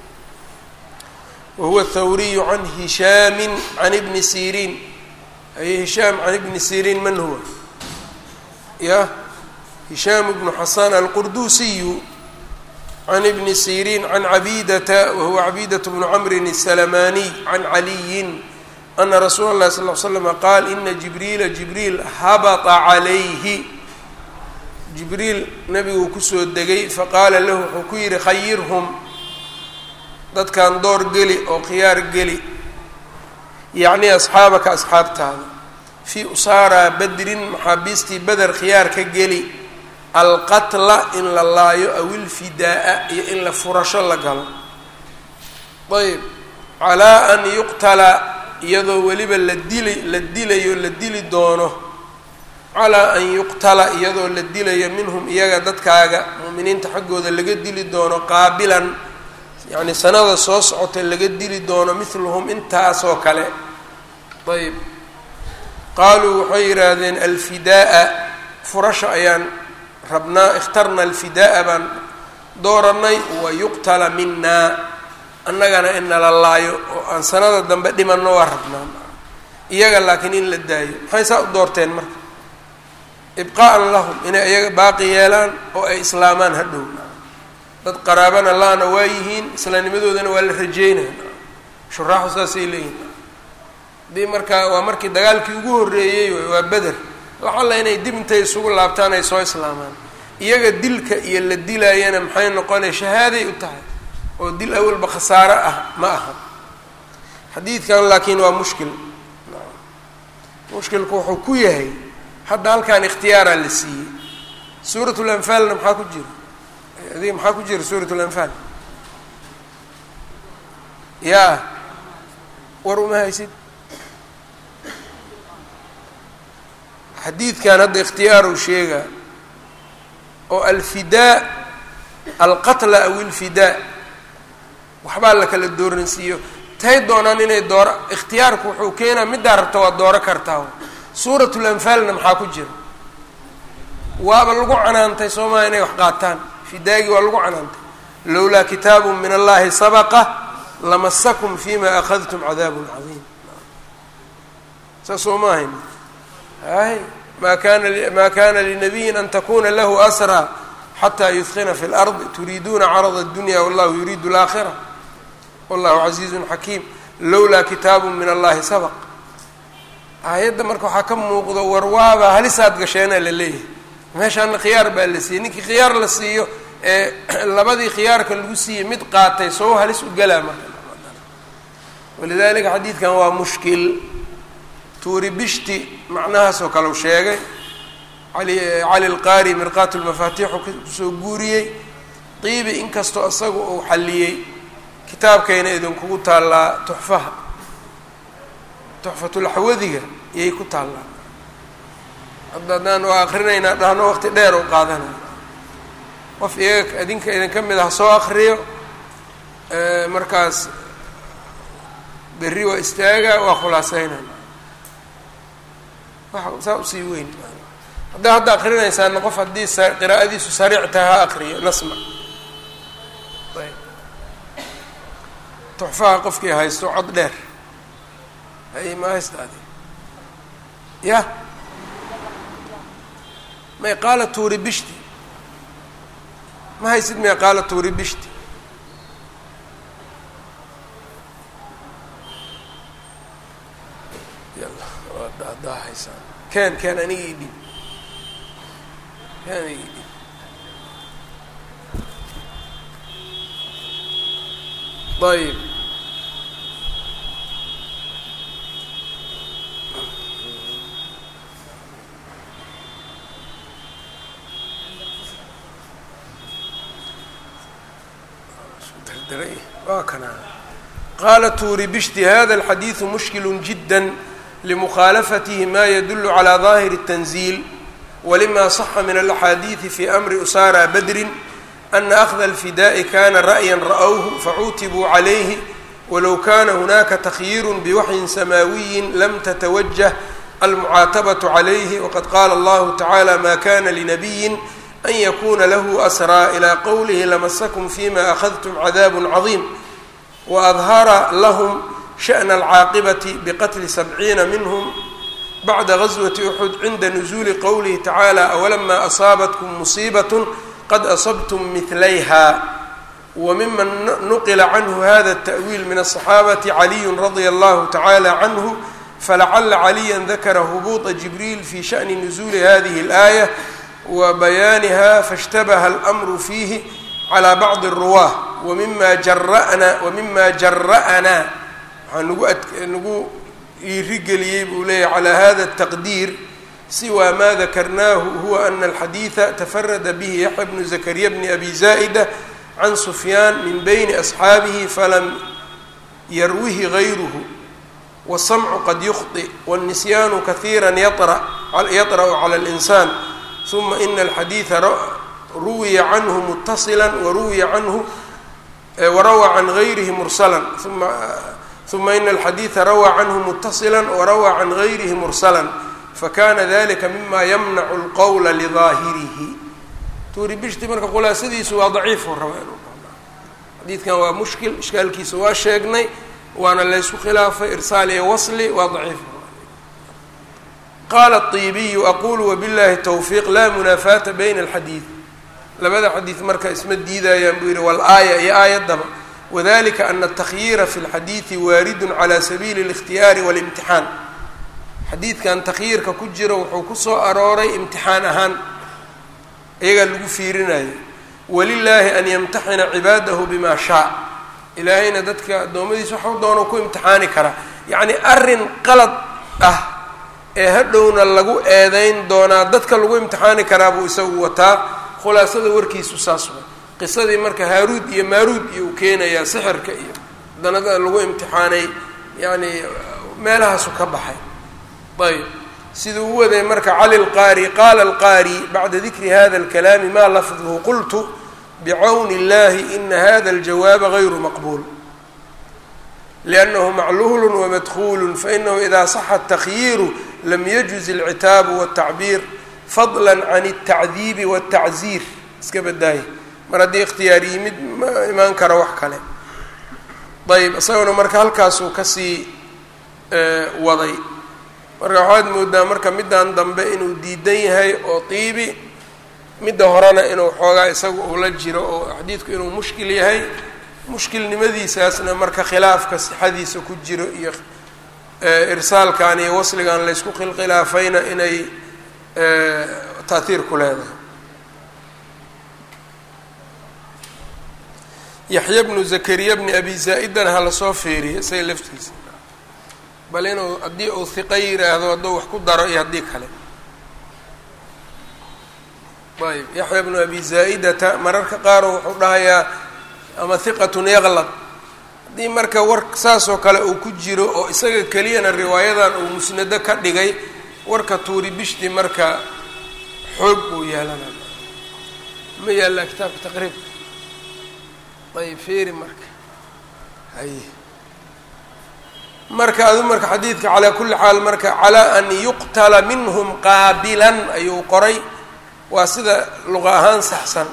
wahuwa thawriyu can hishaami can ibni siriin aye hishaam can ibni siriin man huwa ya hishaam bnu xasan alqurdusiyu can ibni siriin can cabidata wahuwa cabidat bnu camrin الsalamaniy can caliyin ana rasuula اlahi sal l slama qaal ina jibriila jibriil habata calayhi jibriil nabiguu kusoo degay faqaala lahu wuxuu ku yihi khayirhum dadkan door geli oo khiyaar geli yacni asxaabaka asxaabtaada fii usaaraa badrin maxaabiistii beder khiyaar ka geli alqatla in la laayo aw ilfidaa-a iyo in la furasho la galo ayb calaa an yuqtala iyadoo weliba la dili la dilayo la dili doono calaa an yuqtala iyadoo la dilayo minhum iyaga dadkaaga mu'miniinta xaggooda laga dili doono qaabilan yacni sanada soo socota laga dili doono mithluhum intaasoo kale ayb qaaluu waxay yidhaahdeen alfidaa-a furasha ayaan rabnaa ikhtarna alfidaa-a baan dooranay wa yuqtala minaa annagana in nala laayo oo aan sanada dambe dhimanno waa rabnaan iyaga laakiin in la daayo maxay saa u doorteen marka ibqaa'an lahum inay iyaga baaqi yeelaan oo ay islaamaan hadhow dad qaraabana la-ana waa yihiin islaamnimadoodana waa la rajeynaya shuraaxu saasay leeyihin haddii markaa waa markii dagaalkii ugu horreeyey waa beder lacalla inay dib intay isugu laabtaan ay soo islaamaan iyaga dilka iyo la dilaayana maxay noqonay shahaaday u tahay oo dil awalba khasaaro ah ma aha xadiidkan laakiin waa mushkil mushkilku wuxuu ku yahay hadda halkan ikhtiyaaraa la siiyey suurat lanfaalna maxaa ku jira adiga maxaa ku jira suurat lanfaal yaa war uma haysid xadiidkan hadda ikhtiyaaru sheegaa oo alfidaa alqatla aw ilfidaa waxbaa la kala dooransiiyo tay doonaan inay dooro ikhtiyaarku wuxuu keenaa middaa rabta waa dooro kartaa suuratu lanfaalna maxaa ku jira waaba lagu canaantay soomaa inay wax qaataan fidaagii waa lagu canaantay lowlaa kitaabu min allahi sabaqa lamasakum fima akhadtum cadaabun cadiim saas soo ma ahayn hay ma kana ma kana linabiyin an takuna lahu asraa xataa yudkina fi lardi turiiduuna carada اdunya wallahu yuriidu اlaakhira wallahu casiizun xakiim lowlaa kitaabu min allahi sabaq aayadda marka waxaa ka muuqdo warwaaba halisaad gasheena la leeyahay meeshaana khiyaar baa la siiyey ninkii khiyaar la siiyo ee labadii khiyaarka lagu siiyey mid qaatay soo halis u galaa marka walidalika xadiidkan waa mushkil tuuri bishti macnahaas oo kale u sheegay ali cali lqaari mirqaat lmafaatiixu kusoo guuriyey qiibi inkastoo isaga uu xalliyey kitaabkayna idinkugu taallaa tuxfaha tuxfatulxawadiga iyay ku taallaa hadda haddaan waa akrinaynaa dhahno waqti dheer oo qaadanaya qof iyaga idinka idinka mid ah soo akriyo markaas berri waa istaaga waa khulaaseynaya wa saa usii weyn haddaa hadda akrinaysaana qof haddii qiraa'adiisu sariic tahay ha akriyo nasma ayb tuxfaha qofkii haysto cod dheer hay ma haysta adi ya may qaala tuuri bishti ma haysid may qaala tuuri bishti yalla waa daadaahaysaa ken ken aniga ii dhib ken aniga ii dhib ayb qala tuuri bishti hada الxadiiثu mushkil jidا لmukhaalafatih ma ydul عlى ظahir التنزيل wlma صxa min الأxaadiiثi fi أmri usara badri أna أkhذa الفidاءi kana ra'ya ra'wه facuutibuu عalayhi walow kana hunaka تkyiir bwaxyin samaawiyi lam tتwجه almucaatabaة عalayhi wqad qala اllahu taعalى ma kana lنabiyi an yakuna lahu asraa ilى qowlihi lamasakm fima أkhadtm cadaab caظiim waadhara lahm shaأna alcaaqibati biqatli sabciina minhm bacda gaswati uxud cinda nusuuli qowlihi tacaala awalama asaabatkum musiibat qad asabtum midlayha wmiman nuqila canhu hada التأwiil min الصaxaabati caliyu radia allahu tacala canhu falacala caliya dakara hubuuطa jibriil fi shaأni nusuuli hadihi اlآayة wbayaaniha faاshtabaha اlأmru fiihi calى bacضi الruwaة wmima jara'na wmima jara'naa waxaa nagu ad nagu iirigeliyey buu leeyahy calى hada التaqdiir siwa ma dakarnahu huwa ana alxadiida tafarada bihi yaxya bnu zakariya bni abi zaa'ida can sufyaan min bayni asxaabihi falam yarwihi gayruhu wasamcu qad yukhطi wاlnisyaanu kahiira yaطra'u calى اlinsaan uma ina alxadiida ruwiya canhu mutasila waruwiya canhu warawaa can gayrihi mursalan uma uma ina alxadiida rawaa canhu mutasila warawaa can gayrihi mursalan fakana dalika mima yamnacu اlqowla lidaahirihi tuuri bishti marka khulaasadiisu waa daciifu raba inuu xadiidkan waa mushkil ishkaalkiisa waa sheegnay waana laysku khilaafay irsaal iyo wasli waa daciif qaala الطibiyu aqulu wabiاllahi towfiiq laa munaafaata bayna alxadiid labada xadiid marka isma diidayaan buu yihi wal-aaya iyo aayaddaba wadalika ana atakyiira fi اlxadiidi waaridun calى sabiili اlاkhtiyaari waاlimtixaan xadiidkan takhyiirka ku jiro wuxuu kusoo arooray imtixaan ahaan iyagaa lagu fiirinayo walilaahi an yamtaxina cibaadahu bima shaa ilaahayna dadka addoommadiisa waxu doono ku imtixaani karaa yacni arrin qalad ah ee hadhowna lagu eedeyn doonaa dadka lagu imtixaani karaa buu isagu wataa khulaasada warkiisu saas way qisadii marka haaruud iyo maaruud iyo uu keenayaa sixirka iyo danada lagu imtixaanay yacni meelahaasu ka baxay ayb siduu u waday marka cali lqaari qaala alqaari bacda dikri hada alkalaami maa lafduhu qultu bicawni illahi ina hada aljawaaba gayru maqbuul liannahu macluul wamadkuul fainahu ida saxa atakyiiru lam yajuz alcitaabu waltacbiir fadla can altacdiibi waltacziir iska badaaya mar haddii ikhtiyaar yimid ma imaan karo wax kale ayb isaguna marka halkaasuu kasii waday marka waxaad moodaa marka middan dambe inuu diidan yahay oo tiibi midda horena inuu xoogaa isaga uu la jiro oo xadiidku inuu mushkil yahay mushkilnimadiisaasna marka khilaafka sixadiisa ku jiro iyo irsaalkan iyo wasligan laysku khilkhilaafayna inay taatiir ku leedahay yaxya bnu zakariya bni abi zaa-idan ha lasoo feeriya isaga laftiisa bal inuu haddii uu hiqa yiraahdo hadduu wax ku daro iyo haddii kale ayb yaxya bnu abi zaa-idata mararka qaaro wuxuu dhahayaa ama hiqatun yaqlad haddii marka war saasoo kale uu ku jiro oo isaga keliyana riwaayadan uu musnado ka dhigay warka tuuri bishti marka xoog buu yeelanaya ma yaallaa kitaabka taqriibka ayb feeri marka haye marka adu marka xadiidka calaa kulli xaal marka calaa an yuqtala minhum qaabilan ayuu qoray waa sida luqa ahaan saxsan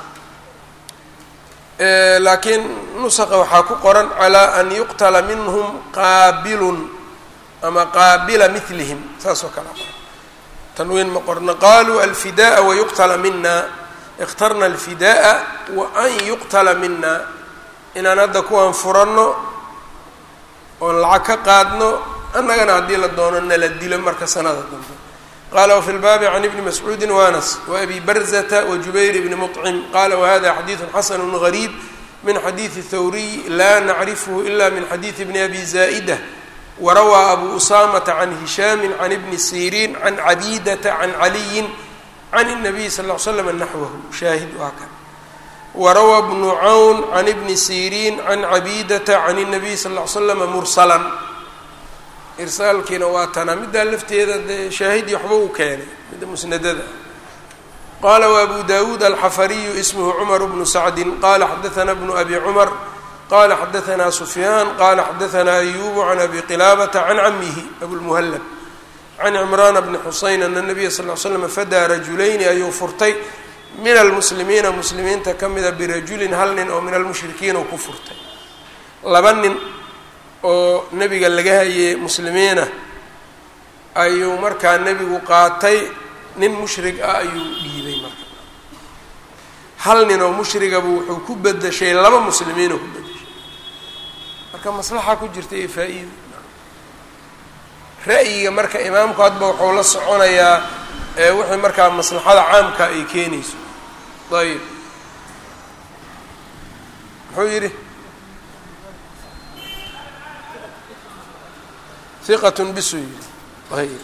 laakiin nusaqa waxaa ku qoran calaa an yuqtala minhum qaabilun ama qaabila milihim saas oo kale qoran tanwiin ma qorna qaluu alfidaءa wayuqtala mina ikhtarna alfidaءa wa an yuqtala mina inaan hadda kuwaan furanno oon lacag ka qaadno annagana haddii la doono nala dilo marka sanada dambe qala wfi lbaabi can ibni mascuudi wanas waabi barzata wajubayr bni muطcim qala wahada xadiidu xasanu gariib min xadiidi thawriy la nacrifhu ila min xadiidi bni abi zaa'ida warawaa abu usamata can hishaami can ibni siriin can cabidata can caliyin can الnabiy sal ll l slam naxwahu shaahid waa kan warawaa bnu cawn can ibni siriin can cabidata can الnabiy sal ll ly slama mursalan irsaalkiina waa tanaa middaa lafteeda dee shaahidii waxba uu keenay midda musnadada qaala wabu dawuud alxafariyu ismhu cumar bnu sacdin qala xadaana bnu abi cumar qala xadaanaa sufyaan qala xadaanaa ayubu can abi qilaabata can camihi abulmuhallab can cimraana bni xuseyn ana nabiya sal l slam fadaa rajulayni ayuu furtay min almuslimiina muslimiinta ka mida birajulin hal nin oo min almushrikiin uu ku furtay laba nin oo nebiga laga hayey muslimiina ayuu markaa nebigu qaatay nin mushrig ah ayuu dhiibay marka hal nin oo mushrigaba wuxuu ku bedeshay laba muslimiinoo ku bedeshay marka maslaxa ku jirta iyo faa-iida ra'yiga marka imaamku hadba wuxuu la soconayaa ee wixii markaa maslaxada caamka ay keenayso ayib muxuu yidhi iqat bisuu yidhi ayb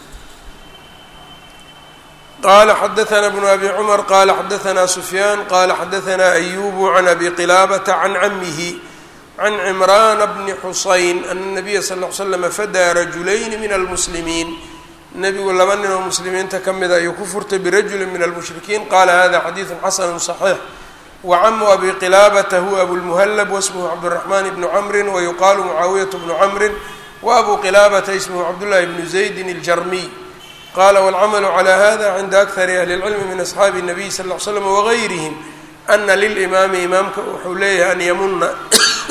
qala xadaana bnu abi cumar qala xadaanaa sufyaan qala xadaanaa ayubu can abi qilaabata can camihi can cimraana bni xusayn ana nabiya sal l slama fadaa rajulayni min almuslimiin nebigu laba nin oo muslimiinta ka mida ayuu ku furtay birajuli min almushrikiin qala hada xadiidu xasanu صaxiix wacamu abi qilaabata huwa abulmuhallab wasmhu cabdالraxman bnu camri wayuqaalu mucaawiyat bnu camri wabu qilaabata ismhu cabdullahi bnu zaydin aljarmiy qala wاlcamalu calى hada cinda akari ahli اlcilmi min asxaabi الnabiy sal ll ly slam wagayrihim ana lilimaami imaamka wuxuu leeyahay an yamuna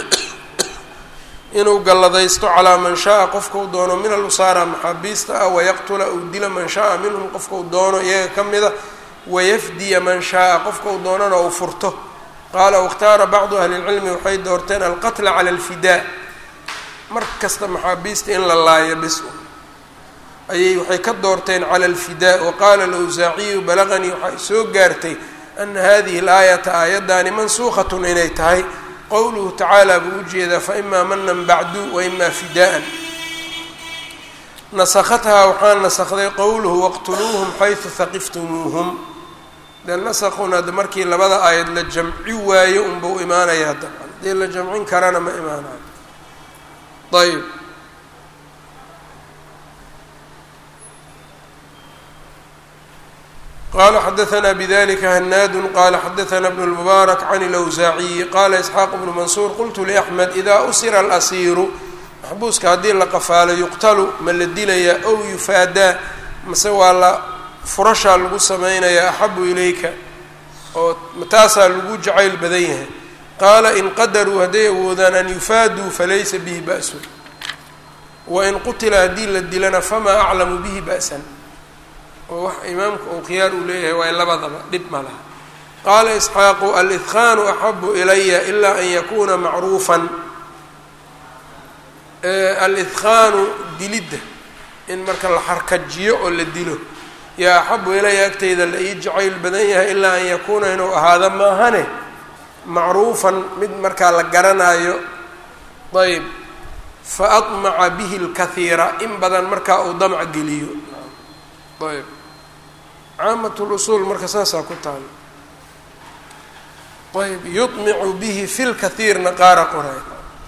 inuu galladaysto calaa man shaa-a qofkau doono min alusaara maxaabiista ah wayaqtula uu dila man shaa-a minhum qofkau doono iyaga ka mida wayafdiya man shaa-a qofkau doonana uu furto qaala wakhtaara bacdu ahli lcilmi waxay doorteen alqatla cala alfidaa mar kasta maxaabiista in la laayo bis ayay waxay ka doorteen cala alfidaa waqaala alawsaaciyu balaganii waxaa soo gaartay ana hadihi alaayata aayaddaani mansuukhatun inay tahay qowluhu tacaala buu ujeedaa faimaa manan bacdu waimaa fidaa'an nasakhathaa waxaa nasakday qowluhu waqtuluuhum xaysu haqiftumuuhum de nasakuna de markii labada aayad la jamci waayo unbau imaanayaa dabcan hadii la jamcin karana ma imaanayo ayb qala xadaثna bdlika hanaadu qala xadaثna bn اlmubaarak can اlawsaaciyi qala isxaaq bnu mansuur qultu liaxmed ida usira alasiiru maxbuuska haddii la qafaalo yuqtalu ma la dilayaa ow yufaadaa mase waa la furashaa lagu samaynayaa axabu ilayka oo taasaa lagu jacayl badan yahay qaala in qadaruu hadday awoodaan an yufaaduu falaysa bihi ba'sun wain qutila haddii la dilana famaa aclamu bihi ba'san oo wax imaamka uu khiyaar uu leeyahay waa labadaba dhib ma laha qaala isxaaqu alidqaanu axabu ilaya ilaa an yakuuna macruufan alidqaanu dilidda in marka la xarkajiyo oo la dilo yaa axabu ilaya agtayda la ii jacayl badan yahay ilaa an yakuuna inuu ahaado maahane macruufan mid markaa la garanaayo ayb fa admaca bihi lkahiira in badan markaa uu damc geliyo ayb caamat lusuul marka saasaa ku taal ayb yuطmicu bihi fi lkahiirna qaara qoray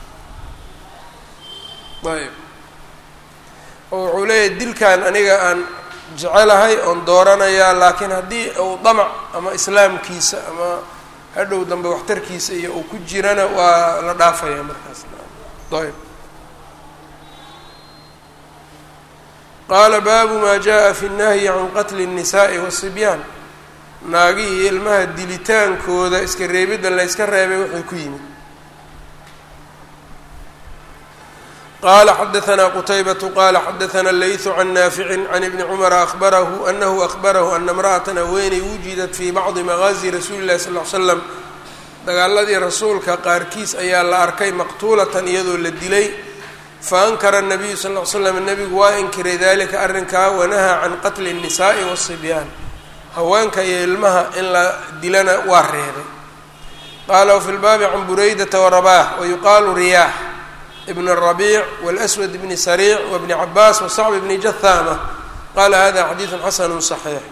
ayb oo wuxuu leeyahay dilkan aniga aan jecelahay oon dooranayaa laakiin haddii uu damac ama islaamkiisa ama hadhow dambe waxtarkiisa iyo uu ku jirana waa la dhaafayaa markaas ayb qaala baabu maa jaa fi nnahyi can qatli الnisaءi wالصibyaan naagihii ilmaha dilitaankooda iska reebidda la yska reebay wuxuu ku yimid qala xadaثna qtaybaة qala xadaثna layثu can naafici can ibni cmra ahbarahu anahu ahbarahu ana اmraأaةa haweeney wujidat fi bacdi magaazi rasuuli اlahi sal ly slam dagaaladii rasuulka qaarkiis ayaa la arkay maqtuulatan iyadoo la dilay faankara الnabiyu sal ly slam nebigu waa inkiray dalika arrinkaa wanahaa can qatli الnisaءi wالصibyaan haweenka iyo ilmaha in la dilana waa reebay qala wfi lbaabi can buraydata wrabax wayuqaalu riyaax ibn الربيع والأswد بn sريع وبن عabاس وصعب بن jathاmة qala hada xadiiث xasn صaحيix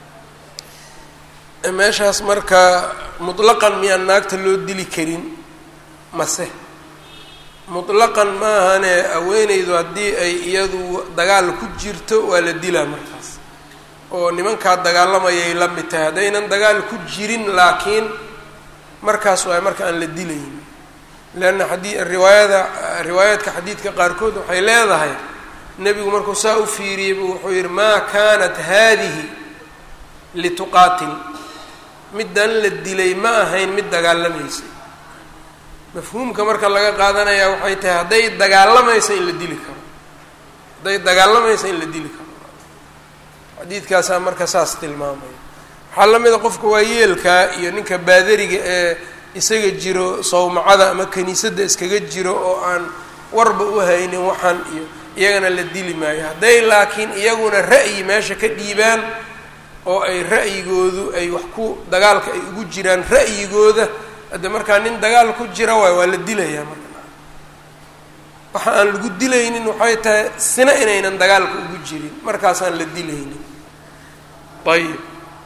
meeshaas marka muطlaqan miyaan naagta loo dili karin mase muطlaqan maahane haweeneydu haddii ay iyadu dagaal ku jirto waa la dilaa markaas oo nimankaa dagaalamayay la mid tahay haddaynan dagaal ku jirin laakiin markaas waay marka aan la dilayn leanna xadii riwaayada riwaayaadka xadiidka qaarkood waxay leedahay nebigu markuu saa u fiiriyey buu wuxuu yihi maa kaanat haadihi lituqaatil middan la dilay ma ahayn mid dagaalamaysay mafhuumka marka laga qaadanayaa waxay tahay hadday dagaalamaysa in la dili karo hadday dagaalamaysa in la dili karo xadiidkaasaa marka saas tilmaamaya waxaa la mida qofka waa yeelkaa iyo ninka baadariga ee isaga jiro sawmacada ama kiniisadda iskaga jiro oo aan warba u haynin waxaan iyo iyagana la dili maayo hadday laakiin iyaguna ra'yi meesha ka dhiibaan oo ay ra'yigoodu ay wax ku dagaalka ay ugu jiraan ra'yigooda hadde markaa nin dagaal ku jira waay waa la dilayaa marka waxa aan lagu dilaynin waxay tahay sina inaynan dagaalka ugu jirin markaasaan la dilaynin ayib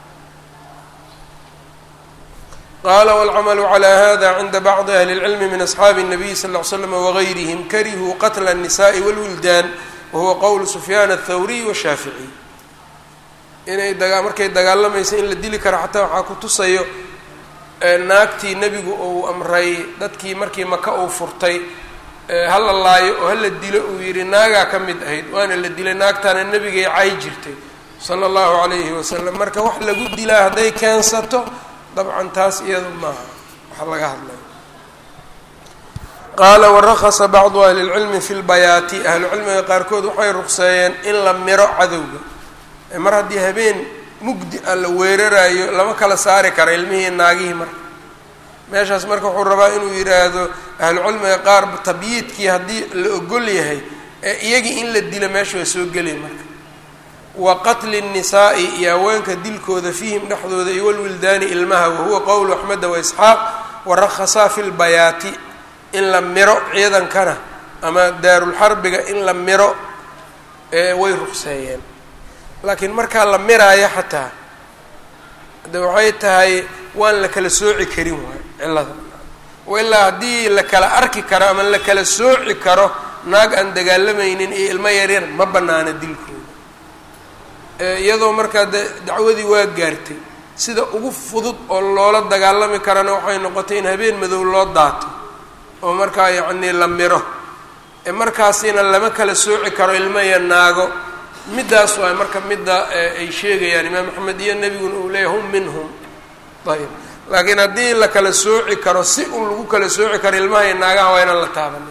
qala wاlcamalu calى hada cinda bacdi ahli اlcilmi min asxaabi الnabiy sal ll ly slam wagayrihim karihuu qatla الnisaءi wاlwildaan wahuwa qowl sufyaan aلthawriy washaaficiy inay daga markay dagaalamaysa in la dili karo xataa waxaa ku tusayo naagtii nebigu uu amray dadkii markii maka uu furtay hala laayo oo hala dilo uu yihi naagaa ka mid ahayd waana la dilay naagtaana nebigay cay jirtay sala اllahu alayhi wasalam marka wax lagu dilaa hadday keensato dabcan taas iyadu maaha waxaa laga hadlaya qaala warakasa bacdu ahli lcilmi fi lbayaati ahlucilmiga qaarkood waxay ruqseeyeen in la miro cadowga mar haddii habeen mugdi a la weerarayo lama kala saari kara ilmihii naagihii marka meeshaas marka wuxuu rabaa inuu yidhaahdo ahlucilmiga qaar tabyiidkii haddii la ogol yahay ee iyagii in la dilo meesha waa soo gelay marka wa qatli nnisaa'i iyo haweenka dilkooda fiihim dhexdooda iyo walwildaani ilmaha wahuwa qowlu axmeda waisxaaq warakhasaa fi lbayaati in la miro ciidankana ama daarulxarbiga in la miro way ruqseeyeen laakiin markaa la miraayo xataa de waxay tahay waan la kala sooci karin waay cillada ilaa haddii la kala arki karo ama la kala sooci karo naag aan dagaalamaynin iyo ilmo yaryar ma banaana dilkooda iyadoo markaa de dacwadii waa gaartay sida ugu fudud oo loola dagaalami karana waxay noqotay in habeen madow loo daato oo markaa yacnii la miro markaasina lama kala sooci karo ilmo iyo naago middaas waay marka midda ay sheegayaan imaam axmed iyo nebiguna uu leeyahy hum minhum ayb laakiin haddii la kala sooci karo si un lagu kala sooci karo ilmaha iyo naagaha waa inaan la taabanin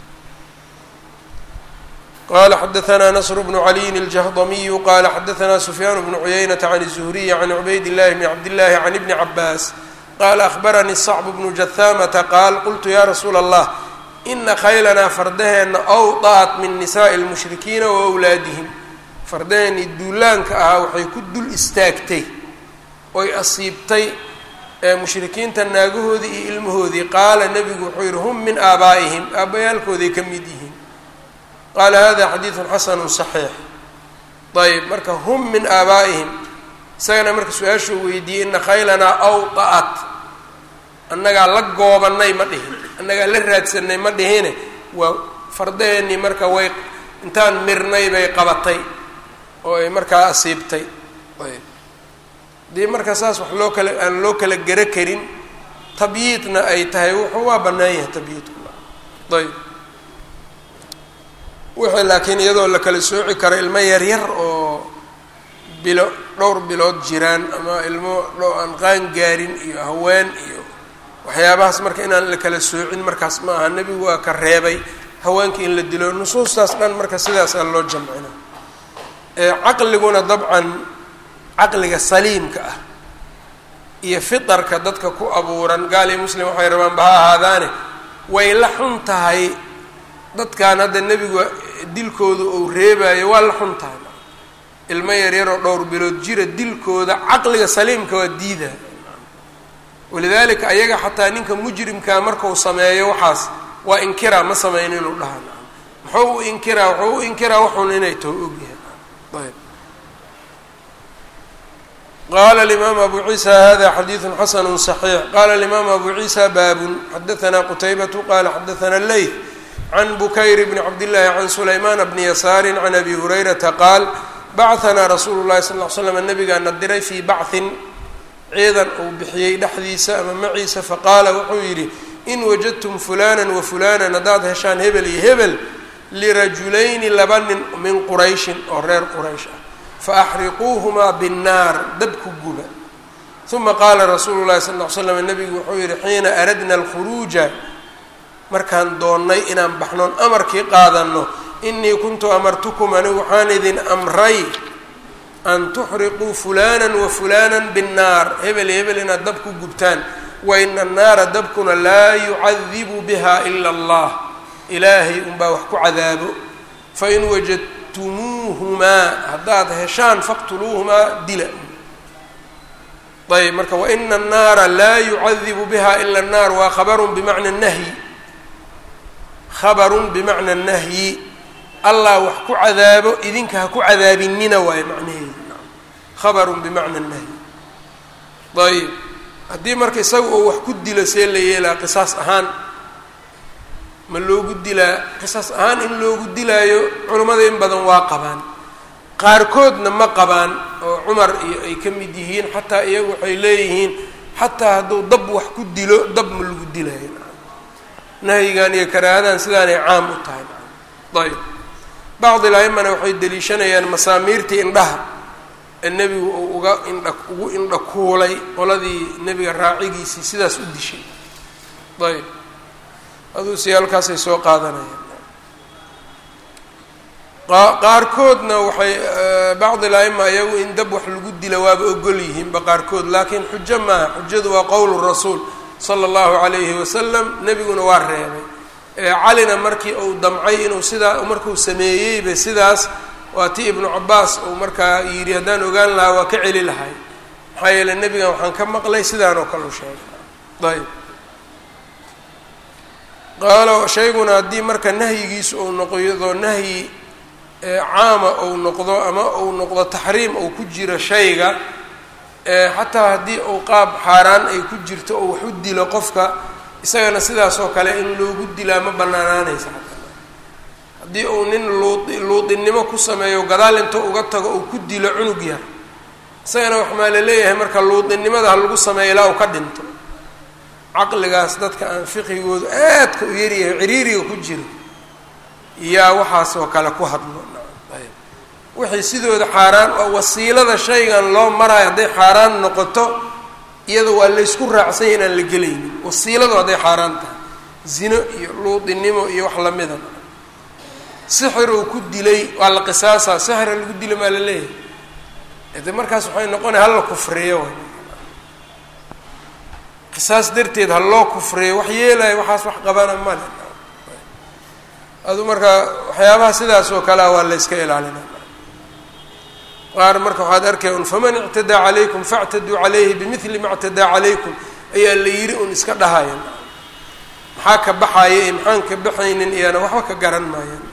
qala xadaثna nasr bnu caliyin الjahdamiyu qala xadaثna sufyaan bnu cuyaynata can الzuhriyi can cubayd اllahi bni cabdillahi can ibni cabaas qala akhbaranii sacb bnu jahamata qaal qultu ya rasuula allah ina khaylanaa fardaheena awdaat min nisaءi اlmushrikiina wa wlaadihim fardaheennii duulaanka ahaa waxay ku dul istaagtay oy asiibtay mushrikiinta naagahoodii iyo ilmahoodii qaala nebigu wuxuu yihi hum min aabaa'ihim aabbayaalkooday ka mid yihiin qaala hada xadiidun xasanu صaxiix ayb marka hum min aabaa'ihim isagana marka su-aashuu weydiiyey ina khaylanaa awda'at annagaa la goobanay ma dhihin annagaa la raadsanay ma dhihine waa fardaheennii marka way intaan mirnay bay qabatay oo ay markaa asiibtay ayb haddii marka saas wax loo kala aan loo kala gero karin tabyiidna ay tahay wuxuu waa bannaan yahay tabyiidku ayb wixii laakiin iyadoo la kala sooci karo ilmo yaryar oo bilo dhowr bilood jiraan ama ilmo dho aan qaan gaarin iyo haween iyo waxyaabahaas marka inaan la kala soocin markaas ma aha nebigu waa ka reebay haweenka in la dilo nusuustaas dhan marka sidaasaa loo jamcina caqliguna dabcan caqliga saliimka ah iyo fitarka dadka ku abuuran gaal iyo muslim waxay rabaan ba ha ahaadaane way la xun tahay dadkan hadda nebigu dilkooda uu reebayo waa la xun tahay ilmo yaryaroo dhowr bilood jira dilkooda caqliga saliimka waa diida walidaalika ayaga xataa ninka mujrimkaa markau sameeyo waxaas waa inkiraa ma sameyn inuu dhaha muxuu u inkiraa wuxuu u inkiraa waxun inay taho ogyahay ayb qala alimaam abu ciisa hada xadiidu xasanu صaxiix qala alimaam abu ciisa baabun xadaثna qutaybatu qala xadaثna leyth can bukayr bni cabdillaahi can sulaymaana bni yasaari can abi hurayrata qaal bacanaa rasuulu llahi sal l slam nabigaana diray fii bachin ciidan uu bixiyey dhexdiisa ama maciisa faqaala wuxuu yidhi in wajadtum fulanan wa fulanan haddaad heshaan hebel iyo hebel lirajulayni laba nin min qurayshin oo reer quraysh ah faaxriquuhumaa binnaar dab ku guba uma qaala rasuulu llahi sal l slam nabigu wuxuu yihi xiina aradna alkhuruuja markaan doonnay inaan baxnoon amarkii qaadanno inii kuntu amartukum anigu waxaan idin amray an tuxriquu fulanan wa fulanan binnaar hebel iyo hebel inaad dab ku gubtaan wa ina annaara dabkuna laa yucadibu biha ila allah ilaahay unbaa wax ku cadaabo fain wajadtumuuhumaa haddaad heshaan faqtuluuhumaa dila ayb marka waina annaara laa yucadibu biha ila annaar waa khabarun bimacna nahyi khabarun bimacna nahyi allah wax ku cadaabo idinka ha ku cadaabinina waayo macnaheedu khabarun bimacna nahyi ayb haddii marka isaga oo wax ku dilo see la yeelaa qisaas ahaan ma loogu dilaa qisaas ahaan in loogu dilaayo culimmada in badan waa qabaan qaarkoodna ma qabaan oo cumar iyo ay ka mid yihiin xataa iyagu waxay leeyihiin xataa hadduu dab wax ku dilo dab ma lagu dilaayo nahyigan iyo karaahadan sidaanay caam u tahay ayb bacdi laimana waxay deliishanayaan masaamiirtii indhaha ee nebigu uu uga indha ugu indha kuulay qoladii nebiga raacigiisii sidaas u dishay ayb aduu si halkaasay soo qaadanayaan qaarkoodna waxay bacdi la-ima iyagu in dab wax lagu dila waaba ogol yihiinba qaarkood laakiin xujo maaha xujadu waa qowlu rasuul sala allahu calayhi wasalam nebiguna waa reebay calina markii uu damcay inuu sidaa markuu sameeyeyba sidaas waa ti ibnu cabaas uu markaa yidhi haddaan ogaan lahaa waa ka celi lahay maxaa yeele nebigan waxaan ka maqlay sidaan oo kale u sheegay ayb qaalo shayguna haddii marka nahyigiisu uu noqdo nahyi caama uu noqdo ama uu noqdo taxriim uu ku jiro shayga xataa haddii uu qaab xaaraan ay ku jirto oo wax u dilo qofka isagana sidaas oo kale in loogu dilaa ma banaanaanaysa xataa haddii uu nin luudi luudinimo ku sameeyo gadaal inta uga tago uu ku dilo cunug yar isagana wax maa la leeyahay marka luudinimada ha lagu sameeyo ilaa uu ka dhinto caqligaas dadka aan fiqigoodu aadka u yaryahay ciriiriga ku jiro yaa waxaas oo kale ku hadlo ayb wixii sidooda xaaraan oo wasiilada shaygan loo marayo hadday xaaraan noqoto iyada waa laysku raacsanya inaan la gelaynin wasiiladu hadday xaaraan tahay zino iyo luudinimo iyo wax lamida sixir uu ku dilay waa la qisaasaa sixira lagu dila maa la leeyahay de markaas waxay noqonaya hala kufriyo qisaas darteed ha loo kufriyo wax yeelayo waxaas wax qabana male adu marka waxyaabaha sidaas oo kalea waa la yska ilaalina qaar marka waxaad arkay un faman ictadaa calaykum factaduu calayhi bimili ma ctadaa calaykum ayaa la yiri un iska dhahaya maxaa ka baxaya iyo maxaan ka baxaynin iyana waxba ka garan maayaan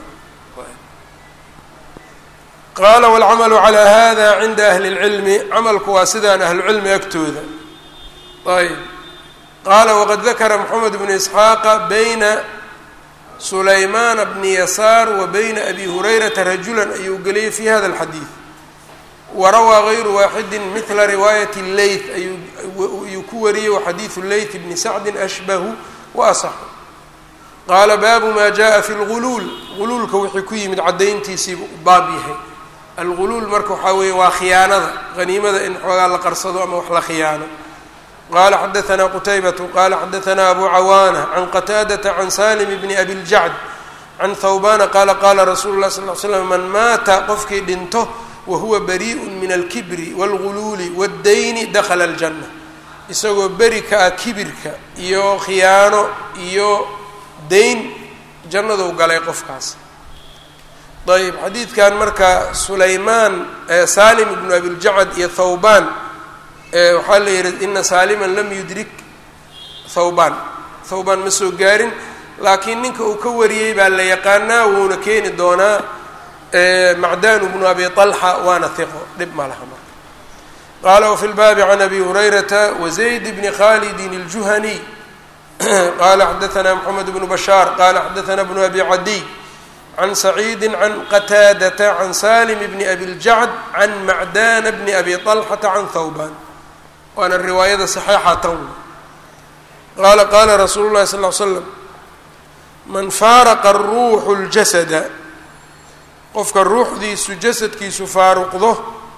qaala wاlcamalu calى hada cinda ahli اlcilmi camalku waa sidaan ahlucilmi agtooda ayb qaala waqad dakara moxamed bnu isxaaqa bayna sulaymaana bni yasaar wa bayna abi hurayrata rajulan ayuu geliyay fi hada اlxadiid warawaa gayru waaxidi mila riwaayat leyt ayuu ku wariyey waxadiidu leyt bni sacdi ashbahu wa asaxu qaala baabu ma jaءa fi اlguluul guluulka wixii ku yimid caddayntiisiibu baab yahay alguluul marka waxaa weeye waa khiyaanada haniimada in xoogaa la qarsado ama wax la khiyaano qala xadaثna qutaybatu qala xadaثna abu cawaana can qataadata can salim bni abi ljacd can thawbana qala qala rasuulu lah sal l slam man maata qofkii dhinto wahuwa bariء min alkibri wاlguluuli wاddayni dakla اljana isagoo beri ka ah kibirka iyo khiyaano iyo dayn jannaduu galay qofkaas ayb xadiidkan marka sulaymaan salim ibnu abiljacad iyo thawban waxaa la yihi ina saaliman lam yudrik thawban thawban ma soo gaarin laakiin ninka uu ka wariyey baa la yaqaanaa wuuna keeni doonaa macdanu bnu abi طalxa waana hiqo dhib ma laha marka qaala wafi lbaabi can abi hurayrata wazayd bni khalidin اljuhaniy qala xadaثna mxamed bnu bashaar qala xadaثna bnu abi cadiy can saciidi can qataadata can salim bni abi ljacd can macdana bni abi طalxata can thawban waana riwaayada saxiixa tan qaala qaala rasuulu llahi sal ly slam man faaraqa ruuxu ljasada qofka ruuxdiisu jasadkiisu faaruqdo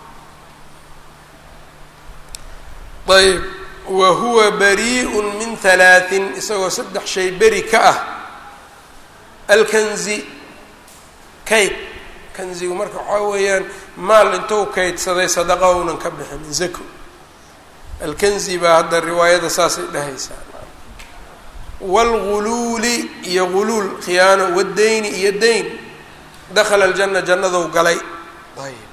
ayb wa huwa bariiءu min halaaثin isagoo saddex shay beri ka ah alkanzi kayd kanzigu marka waxaa weeyaan maal intou kaydsaday sadaqa ounan ka bixinin zako alkanzi baa hadda riwaayada saasay dhahaysaa wاlguluuli iyo guluul khiyaano waddayni iyo dayn dakla اljana jannadou galay ayb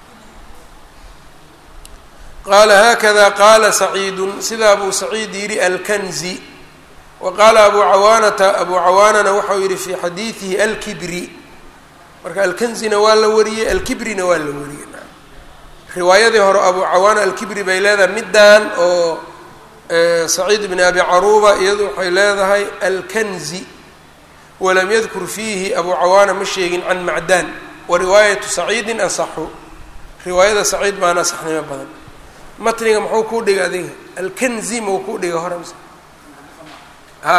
qaala haakada qaala saciidun sidaa buu saciid yidhi alkanzi wa qaala abu cawaanata abu cawaanana waxau yihi fi xadiidihi alkibri marka alkanzina waa la wariyey alkibrina waa la wariyey riwaayadii hore abu cawaana alkibri bay leedahay middan oo saciid bni abi caruuba iyadu waxay leedahay alkanzi walam yadkur fiihi abu cawaana ma sheegin can macdan wa riwaayatu saciidin asaxu riwaayada saciid baana asaxnimo badan matniga muxuu kuu dhiga adiga alkanzi mau kuu dhiga hore mise ha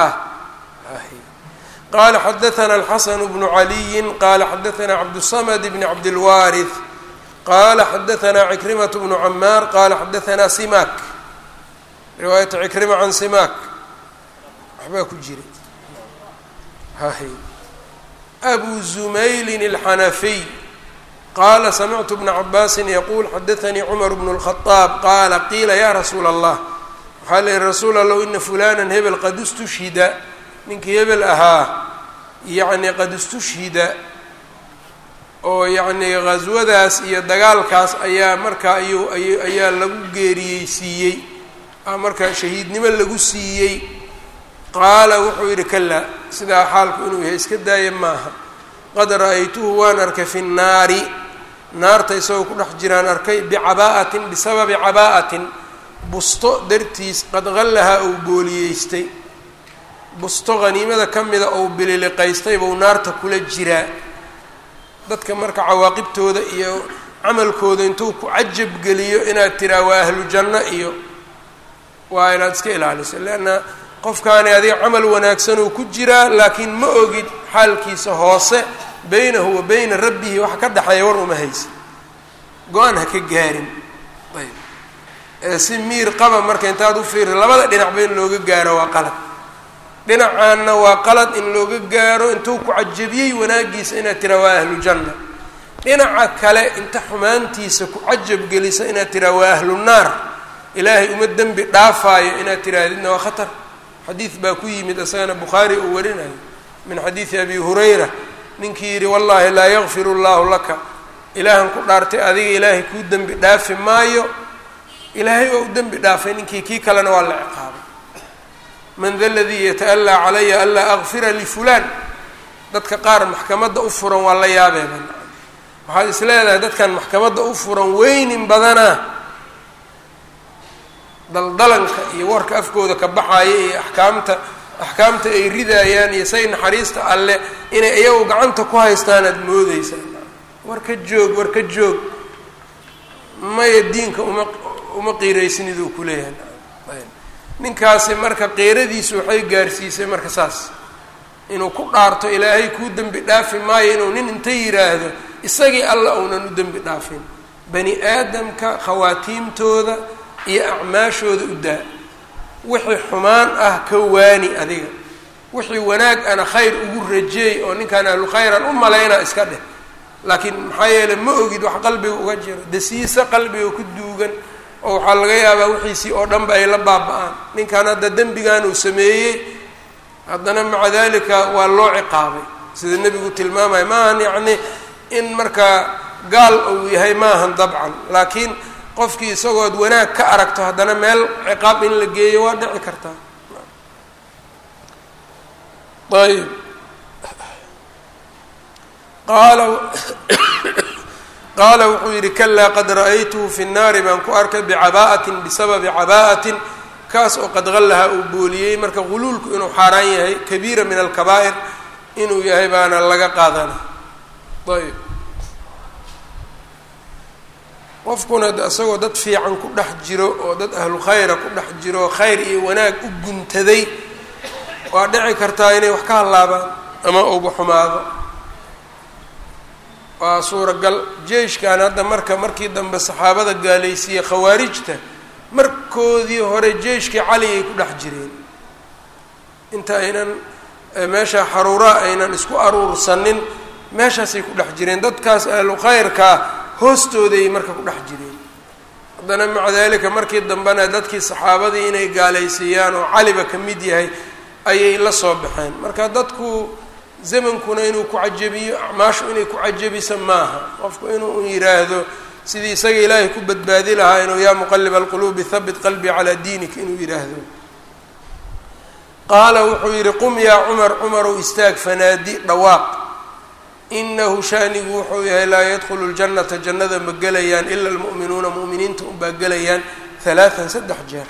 qala xadaثna alxasan bnu caliyi qala xadaثna cabdالsamd bn cabdilwaariث qala xadaثna cikrimaة bnu camaar qala xadaثna simak riwaayata cikrima can simak waxbaa ku jiray hahy abu zumaylin alxanafiy qaala samictu bna cabaasin yaquul xadaanii cumar bnu lkhadaab qaala qiila ya rasuula allah waxaa la yihi rasuul allow ina fulanan hebel qad istushhida ninkii hebel ahaa yacni qad istushhida oo yacnii ghaswadaas iyo dagaalkaas ayaa markaa ayuu ay ayaa lagu geeriyeysiiyey markaa shahiidnimo lagu siiyey qaala wuxuu yidhi kalaa sidaa xaalku inuu yahay iska daaya maaha qad ra-aytuhu waan arkay fi nnaari naarta isagoo ku dhex jiraan arkay bicabaa'atin bisababi cabaa'atin busto dartiis qad qallahaa uu booliyeystay busto haniimada ka mida ou bililiqaystay buu naarta kula jiraa dadka marka cawaaqibtooda iyo camalkooda intuu ku cajab geliyo inaad tiraa waa ahlu janno iyo waa inaad iska ilaaliso leanna qofkaani adiga camal wanaagsan uu ku jiraa laakiin ma ogid xaalkiisa hoose beynahu wa beyna rabbihi waxa ka dhexeeya war uma haysa go-aan ha ka gaarin ayb ee si miir qaba marka intaad u fiiri labada dhinacba in looga gaaro waa qalad dhinacaanna waa qalad in looga gaaro intuu ku cajabiyey wanaagiisa inaad tiraa waa ahlu janna dhinaca kale inta xumaantiisa ku cajab gelisa inaad tiraa waa ahlu naar ilaahay uma dembi dhaafaayo inaad tirahdidna waa khatar xadiid baa ku yimid isagana bukhaari uu warinayo min xadiidi abi hurayra ninkii yidhi wallaahi laa yakfir llahu laka ilaahan ku dhaartay adiga ilaahay kuu dembi dhaafi maayo ilaahay waa u dembi dhaafay ninkii kii kalena waa la ciqaabay man da ladii yata'allaa calaya anlaa akfira lifulaan dadka qaar maxkamadda u furan waa la yaabeeba waxaad is leedahay dadkan maxkamadda u furan weynin badanaa daldalanka iyo warka afkooda ka baxaaya iyo axkaamta axkaamta ay ridaayaan iyo say naxariista alle inay iyagu gacanta ku haystaan aada moodeysaa war ka joog war ka joog maya diinka uma uma qiiraysinid uu kuleeyahay ninkaasi marka qiiradiisu waxay gaarsiisay marka saas inuu ku dhaarto ilaahay kuu dembi dhaafi maayo inuu nin inta yidhaahdo isagii alla uunan u dembi dhaafin bani aadamka khawaatiimtooda iyo acmaashooda u daa wixii xumaan ah ka waani adiga wixii wanaag ana khayr ugu rajeey oo ninkaan ahlu khayran u malaynaa iska dheh laakiin maxaa yeeley ma ogid wax qalbiga uga jiro dasiise qalbiga ku duugan oo waxaa laga yaabaa wixiisii oo dhanba ay la baaba-aan ninkan hadda dembigan uu sameeyey haddana maca dalika waa loo ciqaabay sida nebigu tilmaamaya maahan yacni in markaa gaal uu yahay maahan dabcan laakiin qofkii isagood wanaag ka aragto haddana meel ciqaab in la geeyo waa dhici kartaa ayb qaala qaala wuxuu yidhi kalaa qad ra-aytuhu fi nnaari baan ku arkay bicabaa'atin bisababi cabaa'atin kaas oo qad qallaha uu booliyey marka guluulku inuu xaaraan yahay kabiira min alkabaa'ir inuu yahay baana laga qaadana ayb qofkuna isagoo dad fiican ku dhex jiro oo dad ahlu khayra ku dhex jiro khayr iyo wanaag u guntaday waa dhici kartaa inay wax ka hallaabaan ama uba xumaado waa suuragal jeeshkan hadda marka markii dambe saxaabada gaalaysiiyey khawaarijta markoodii hore jeeshkii cali ay ku dhex jireen inta aynan meesha xaruuraa aynan isku aruursanin meeshaasay ku dhex jireen dadkaas ahlu khayrkaa hoostooday marka ku dhex jireen haddana maca dalika markii dambena dadkii saxaabadii inay gaalaysiiyaan oo caliba ka mid yahay ayay la soo baxeen marka dadku zamankuna inuu ku cajabiyo acmaashu inay ku cajabisa maaha qofku inuu yidhaahdo sidii isaga ilaahay ku badbaadi lahaa inuu yaa muqaliba alquluubi habit qalbii calaa diinik inuu yidhaahdo qaala wuxuu yidhi qum yaa cumar cumarow istaag fanaadi dhawaaq inahu shanigu wuxuu yahay laa yadkhulu ljannata jannada ma gelayaan ila almu'minuuna mu'miniinta unbaa gelayaan halaatan saddex jeer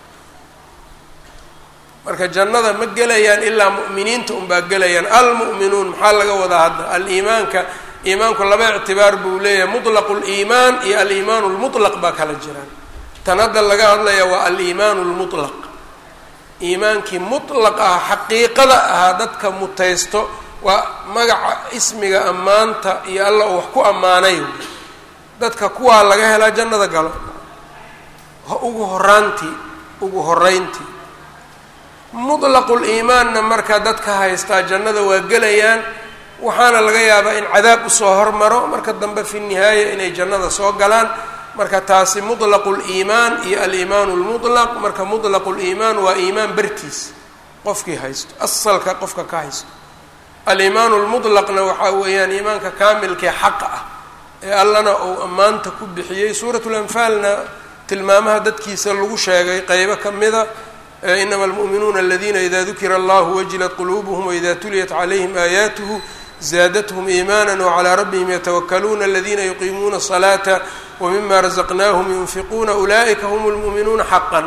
marka jannada ma gelayaan ilaa mu'miniinta unbaa gelayaan almu'minuun maxaa laga wadaa hadda aliimaanka iimaanku laba ictibaar buu leeyahay mutlaqu liimaan iyo aliimaanu lmutlaq baa kala jiraan tan hadda laga hadlaya waa aliimaanu lmutlaq iimaankii mutlaq ah xaqiiqada ahaa dadka mutaysto waa magaca ismiga ammaanta iyo alla uu wax ku ammaanay dadka kuwaa laga helaa jannada galo ugu horaantii ugu horeyntii mudlaquliimaanna marka dadka haystaa jannada waa gelayaan waxaana laga yaabaa in cadaab usoo hormaro marka dambe fi nihaaya inay jannada soo galaan marka taasi mutlaqu liimaan iyo aliimaanu lmutlaq marka mutlaqu liimaan waa iimaan bartiis qofkii haysto asalka qofka ka haysto aliimaanu lmutlaqna waxaa weeyaan iimaanka kaamilkee xaqa ah ee allana uu ammaanta ku bixiyey suuratu lanfaalna tilmaamaha dadkiisa lagu sheegay qeybo ka mida inama almu'minuuna aladiina ida dukira allahu wajilat quluubuhum waida tuliyat calayhim aayaatuhu zaadathum iimaana wcalaa rabbihim yatawakaluuna aladina yuqiimuuna الصalaata wmima razaqnaahum yunfiquuna ulaa'ika hm lmu'minuuna xaqan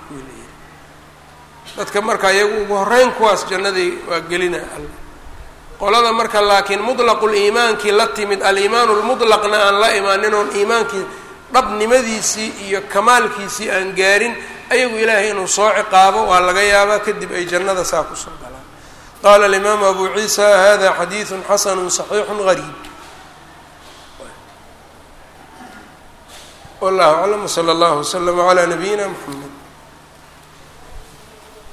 dadka marka iyagu ugu horeyn kuwaas jannadii waa gelina all qolada marka laakiin muطlaqu liimaankii la timid aliimaanu lmuطlaqna aan la imaanin oon iimaankii dhabnimadiisii iyo kamaalkiisii aan gaarin ayagu ilaahay inuu soo ciqaabo waa laga yaabaa kadib ay jannada saa kusoo galaan qala alimaamu abu ciisa hada xadiidu xasanu صaxiixu gariib wallahu aclam wslى اllah wslm عlى nabiyina mxamed